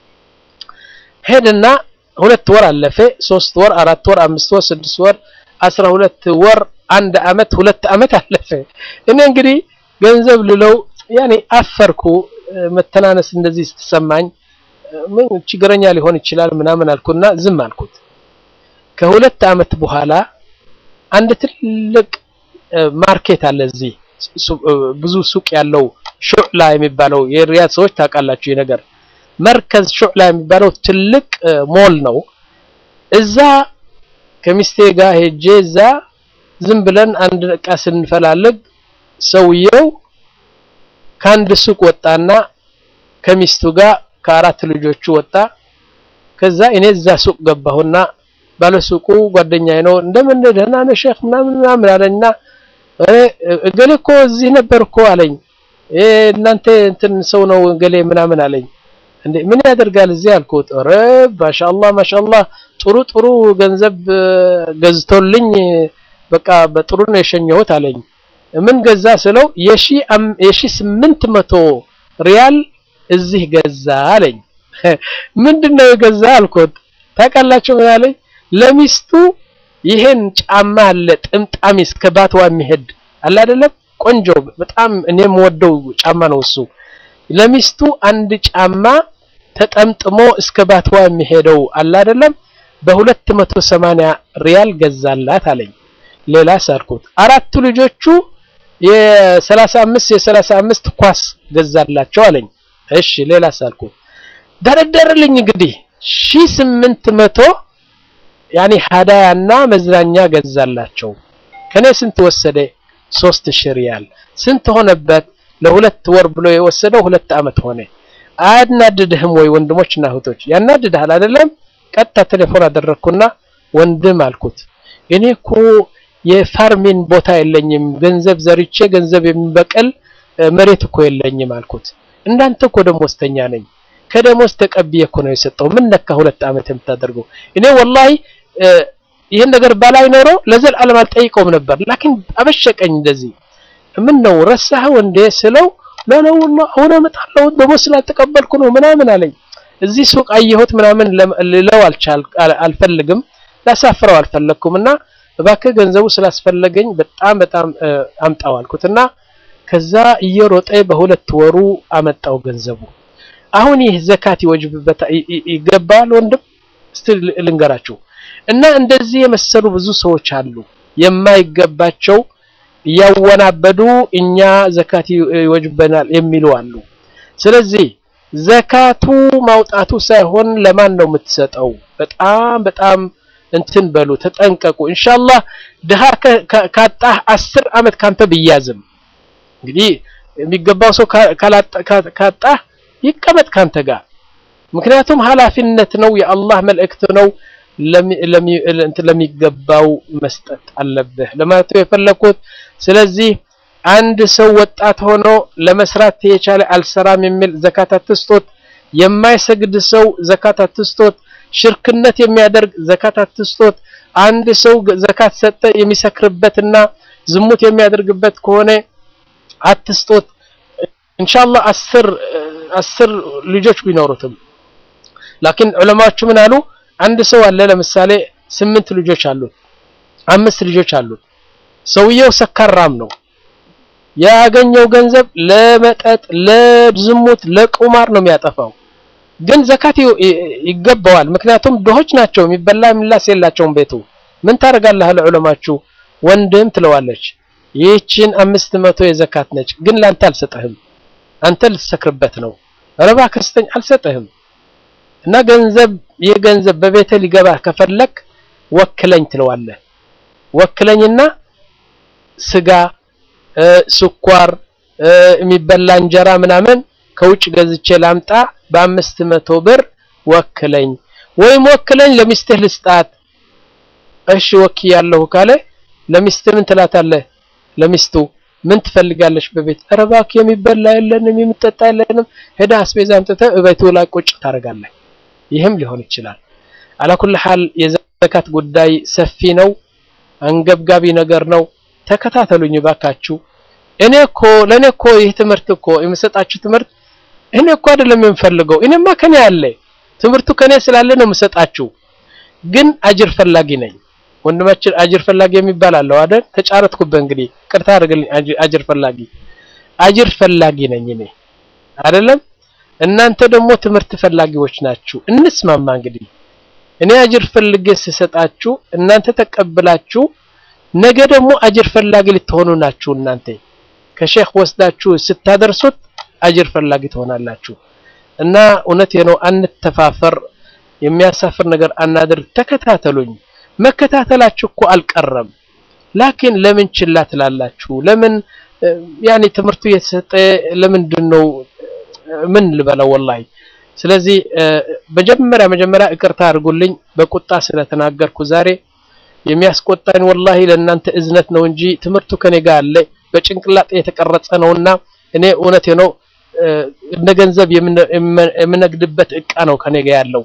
ሄድና ሁለት ወር አለፈ። ሶስት ወር፣ አራት ወር፣ አምስት ወር፣ ስድስት ወር፣ አስራ ሁለት ወር፣ አንድ አመት፣ ሁለት አመት አለፈ። እኔ እንግዲህ ገንዘብ ልለው ያኔ አፈርኩ። መተናነስ እንደዚህ ስትሰማኝ ምን ችግረኛ ሊሆን ይችላል ምናምን አልኩና ዝም አልኩት። ከሁለት አመት በኋላ አንድ ትልቅ ማርኬት አለ እዚህ ብዙ ሱቅ ያለው ሹዕላ የሚባለው የሪያድ ሰዎች ታውቃላችሁ። ይህ ነገር መርከዝ ሹዕላ የሚባለው ትልቅ ሞል ነው። እዛ ከሚስቴ ጋር ሄጄ እዛ ዝም ብለን አንድ እቃ ስንፈላልግ ሰውየው ከአንድ ሱቅ ወጣና ከሚስቱ ጋር ከአራት ልጆቹ ወጣ። ከዛ እኔ እዛ ሱቅ ገባሁና ባለሱቁ ጓደኛዬ ነው እንደምን ደህና ነህ ሼክ ምናምን ምናምን አለኝና እገሌ እኮ እዚህ ነበር እኮ አለኝ። እናንተ እንትን ሰው ነው እገሌ ምናምን አለኝ። እንዴ ምን ያደርጋል እዚህ አልኩት። ኧረ ማሻአላህ ማሻአላህ ጥሩ ጥሩ ገንዘብ ገዝቶልኝ በቃ በጥሩ ነው የሸኘሁት አለኝ። ምን ገዛ ስለው የሺ የሺ ስምንት መቶ ሪያል እዚህ ገዛ አለኝ። ምንድነው የገዛ አልኩት። ታውቃላችሁ ምን አለኝ? ለሚስቱ ይሄን ጫማ አለ ጥምጣሚ እስከ ባትዋ የሚሄድ አለ አይደለም፣ ቆንጆ በጣም እኔም ወደው ጫማ ነው እሱ። ለሚስቱ አንድ ጫማ ተጠምጥሞ እስከ ባትዋ የሚሄደው አለ አይደለም፣ በሁለት መቶ ሰማንያ ሪያል ገዛላት አለኝ። ሌላ ሳልኩት አራቱ ልጆቹ የሰላሳ አምስት የሰላሳ አምስት ኳስ ገዛላቸው አለኝ። እሺ ሌላ ሳልኩት ደረደርልኝ እንግዲህ ሺህ ስምንት መቶ ያኔ ሀዳያና መዝናኛ ገዛላቸው። ከኔ ስንት ወሰደ? ሶስት ሺህ ሪያል ስንት ሆነበት? ለሁለት ወር ብሎ የወሰደው ሁለት አመት ሆነ። አያናድድህም ወይ ወንድሞችና እህቶች? ያናድድሃል አይደለም? ቀጥታ ቴሌፎን አደረግኩና ወንድም አልኩት እኔ እኮ የፋርሚን ቦታ የለኝም፣ ገንዘብ ዘርቼ ገንዘብ የሚበቅል መሬት እኮ የለኝም አልኩት። እንዳንተ እኮ ደሞዝተኛ ነኝ ከደሞዝ ተቀብዬ እኮ ነው የሰጠው። ምን ነካ ሁለት አመት የምታደርገው? እኔ ወላሂ ይህን ነገር ባላይ ኖሮ ለዘላለም አልጠይቀውም ነበር። ላኪን አበሸቀኝ እንደዚህ። ምን ነው ረሳኸው እንዴ ስለው ላላ ወላሂ አሁን እመጣለሁ ደሞዝ ስላልተቀበልኩ ነው ምናምን አለኝ። እዚህ ሱቅ አየሁት ምናምን ልለው አልፈልግም፣ ላሳፍረው አልፈለግኩም እና እባክህ ገንዘቡ ስላስፈለገኝ በጣም በጣም አምጣው አልኩትና ከዛ እየሮጠ በሁለት ወሩ አመጣው ገንዘቡ። አሁን ይህ ዘካት ይወጅብበታ ይገባል ወንድም እስቲ ልንገራችሁ እና እንደዚህ የመሰሉ ብዙ ሰዎች አሉ የማይገባቸው እያወናበዱ እኛ ዘካት ይወጅበናል የሚሉ አሉ ስለዚህ ዘካቱ ማውጣቱ ሳይሆን ለማን ነው የምትሰጠው በጣም በጣም እንትን በሉ ተጠንቀቁ ኢንሻአላህ ድሃ ካጣህ አስር አመት ካንተ ብያዝም እንግዲህ የሚገባው ሰው ካጣህ ይቀመጥ ካንተ ጋር ምክንያቱም ኃላፊነት ነው የአላህ መልእክት ነው ለሚገባው መስጠት አለብህ ለማለት የፈለኩት ስለዚህ አንድ ሰው ወጣት ሆኖ ለመስራት የቻለ አልሰራም የሚል ዘካት አትስጦት የማይሰግድ ሰው ዘካት አትስጦት ሽርክነት የሚያደርግ ዘካት አትስጦት አንድ ሰው ዘካት ሰጠ የሚሰክርበትና ዝሙት የሚያደርግበት ከሆነ አትስጦት ኢንሻአላህ አስር አስር ልጆች ቢኖሩትም ላኪን ዑለማዎቹ ምን አሉ አንድ ሰው አለ ለምሳሌ ስምንት ልጆች አሉት አምስት ልጆች አሉት ሰውየው ሰካራም ነው ያገኘው ገንዘብ ለመጠጥ ለዝሙት ለቁማር ነው የሚያጠፋው ግን ዘካት ይገባዋል ምክንያቱም ድሆች ናቸው የሚበላ የሚላስ የላቸውም ቤቱ ምን ታደርጋለህ ለዑለማችሁ ወንድም ትለዋለች ይህችን አምስት መቶ የዘካት ነች ግን ላንተ አልሰጠህም አንተ ልትሰክርበት ነው ረባ ከስተኝ አልሰጠህም እና ገንዘብ ይህ ገንዘብ በቤተ ሊገባ ከፈለክ ወክለኝ ትለዋለህ ወክለኝና ስጋ ስኳር የሚበላ እንጀራ ምናምን ከውጭ ገዝቼ ላምጣ በአምስት መቶ ብር ወክለኝ ወይም ወክለኝ ለሚስትህ ልስጣት እሺ ወክያለሁ ካለ ለሚስትህ ምን ትላታለህ ለሚስቱ ምን ትፈልጋለች በቤት ኧረ እባክህ የሚበላ የለንም የሚጠጣ የለንም ሄዳ አስቤዛ አምጥተህ እቤቱ ላይ ቁጭ ታደርጋለህ ይህም ሊሆን ይችላል አላኩል ሐል የዘካት ጉዳይ ሰፊ ነው አንገብጋቢ ነገር ነው። ተከታተሉኝ ባካችሁ። እኔ እኮ ለእኔ እኮ ይህ ትምህርት እኮ የምሰጣችሁ ትምህርት እኔ እኮ አይደለም የምፈልገው። እኔማ ከኔ አለ ትምህርቱ ከኔ ስላለ ነው የምሰጣችሁ። ግን አጅር ፈላጊ ነኝ። ወንድማችን አጅር ፈላጊ የሚባል አለው አይደል? ተጫረትኩበት። እንግዲህ ቅርታ አድርግልኝ። አጅር ፈላጊ አጅር ፈላጊ ነኝ እኔ አይደለም። እናንተ ደግሞ ትምህርት ፈላጊዎች ናችሁ። እንስማማ እንግዲህ እኔ አጅር ፈልጌ ስሰጣችሁ እናንተ ተቀብላችሁ ነገ ደግሞ አጅር ፈላጊ ልትሆኑ ናችሁ። እናንተ ከሼክ ወስዳችሁ ስታደርሱት አጅር ፈላጊ ትሆናላችሁ። እና እውነቴ ነው፣ አንተፋፈር፣ የሚያሳፍር ነገር አናድርግ። ተከታተሉኝ። መከታተላችሁ እኮ አልቀረም። ላኪን ለምን ችላ ትላላችሁ? ለምን ያኔ ትምህርቱ እየተሰጠ ለምንድን ነው ምን ልበለው ወላሂ። ስለዚህ መጀመሪያ መጀመሪያ ይቅርታ አድርጉልኝ በቁጣ ስለተናገርኩ ዛሬ የሚያስቆጣኝ ወላሂ ለእናንተ እዝነት ነው እንጂ ትምህርቱ ከኔ ጋር አለ በጭንቅላጤ የተቀረጸ ነውና እኔ እውነቴ ነው እንደ ገንዘብ የምነግድበት እቃ ነው ከኔ ጋር ያለው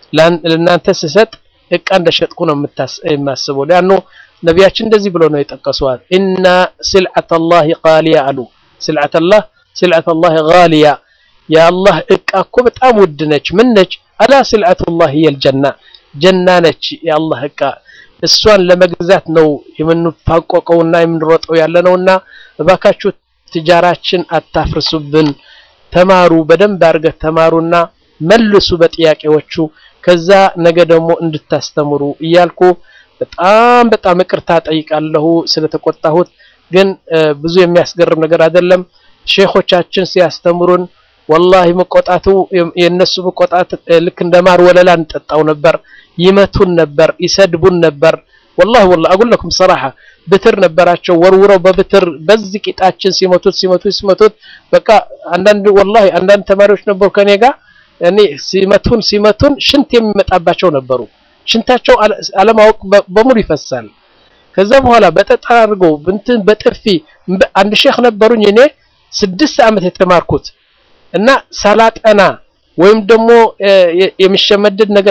ለእናንተ ስሰጥ እቃ እንደሸጥኩ ነው የማስበው። ሊያኑ ነቢያችን እንደዚህ ብሎ ነው የጠቀሱዋል። ኢና ስልዓተላሂ ቃሊያ አሉ። ስልዓተላህ ስልዓተላሂ ጋሊያ የአላህ እቃ እኮ በጣም ውድ ነች። ምን ነች? አላ ስልዓቱላህ የልጀና ጀና ነች የአላህ እቃ። እሷን ለመግዛት ነው የምንፋቆቀውና የምንሮጠው ያለ ነውና እባካችሁ ትጃራችን አታፍርሱብን። ተማሩ፣ በደንብ አድርገህ ተማሩና መልሱ በጥያቄዎቹ። ከዛ ነገ ደግሞ እንድታስተምሩ እያልኩ በጣም በጣም ይቅርታ ጠይቃለሁ ስለተቆጣሁት። ግን ብዙ የሚያስገርም ነገር አይደለም። ሼኾቻችን ሲያስተምሩን ወላሂ መቆጣቱ የነሱ መቆጣት ልክ እንደ ማር ወለላ እንጠጣው ነበር። ይመቱን ነበር፣ ይሰድቡን ነበር። ወላሂ ወላሂ አጉለኩም ሰራሐ ብትር ነበራቸው። ወርውረው በብትር በዚህ ቂጣችን ሲመቱት ሲመቱት ሲመቱት በቃ አንዳንድ ወላሂ አንዳንድ ተማሪዎች ነበሩ ከኔ ጋር እኔ ሲመቱን ሲመቱን ሽንት የሚመጣባቸው ነበሩ። ሽንታቸው አለማወቅ በሙሉ ይፈሳል። ከዛ በኋላ በጠጠር አድርገው እንትን በጥፊ አንድ ሼክ ነበሩኝ እኔ ስድስት ዓመት የተማርኩት እና ሳላጠና ወይም ደግሞ የሚሸመድድ ነገር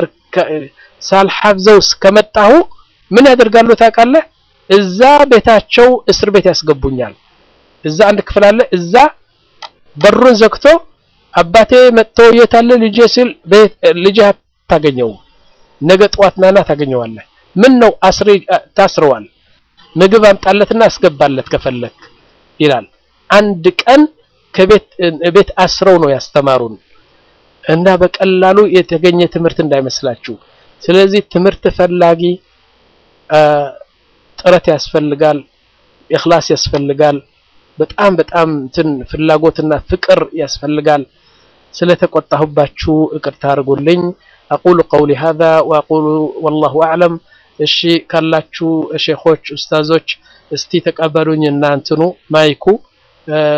ሳልሐፍዘው ከመጣሁ ምን ያደርጋሉ ታውቃለህ? እዛ ቤታቸው እስር ቤት ያስገቡኛል። እዛ አንድ ክፍል አለ። እዛ በሩን ዘግቶ አባቴ መጥቶ የት አለ ልጄ ሲል ልጄ አታገኘውም። ነገ ጠዋት ናና ታገኘዋለህ። ምን ነው አስሬ ታስረዋል፣ ምግብ አምጣለትና አስገባለት ከፈለክ ይላል። አንድ ቀን ከቤት ቤት አስረው ነው ያስተማሩን እና በቀላሉ የተገኘ ትምህርት እንዳይመስላችሁ። ስለዚህ ትምህርት ፈላጊ ጥረት ያስፈልጋል፣ ኢኽላስ ያስፈልጋል፣ በጣም በጣም እንትን ፍላጎትና ፍቅር ያስፈልጋል። ስለተቆጣሁባችሁ ይቅርታ አድርጉልኝ። አቁሉ ቀውሊ ሀዛ ወአቁሉ ወላሁ አዕለም። እሺ ካላችሁ ሼኾች ኡስታዞች እስቲ ተቀበሉኝ እና እንትኑ ማይኩ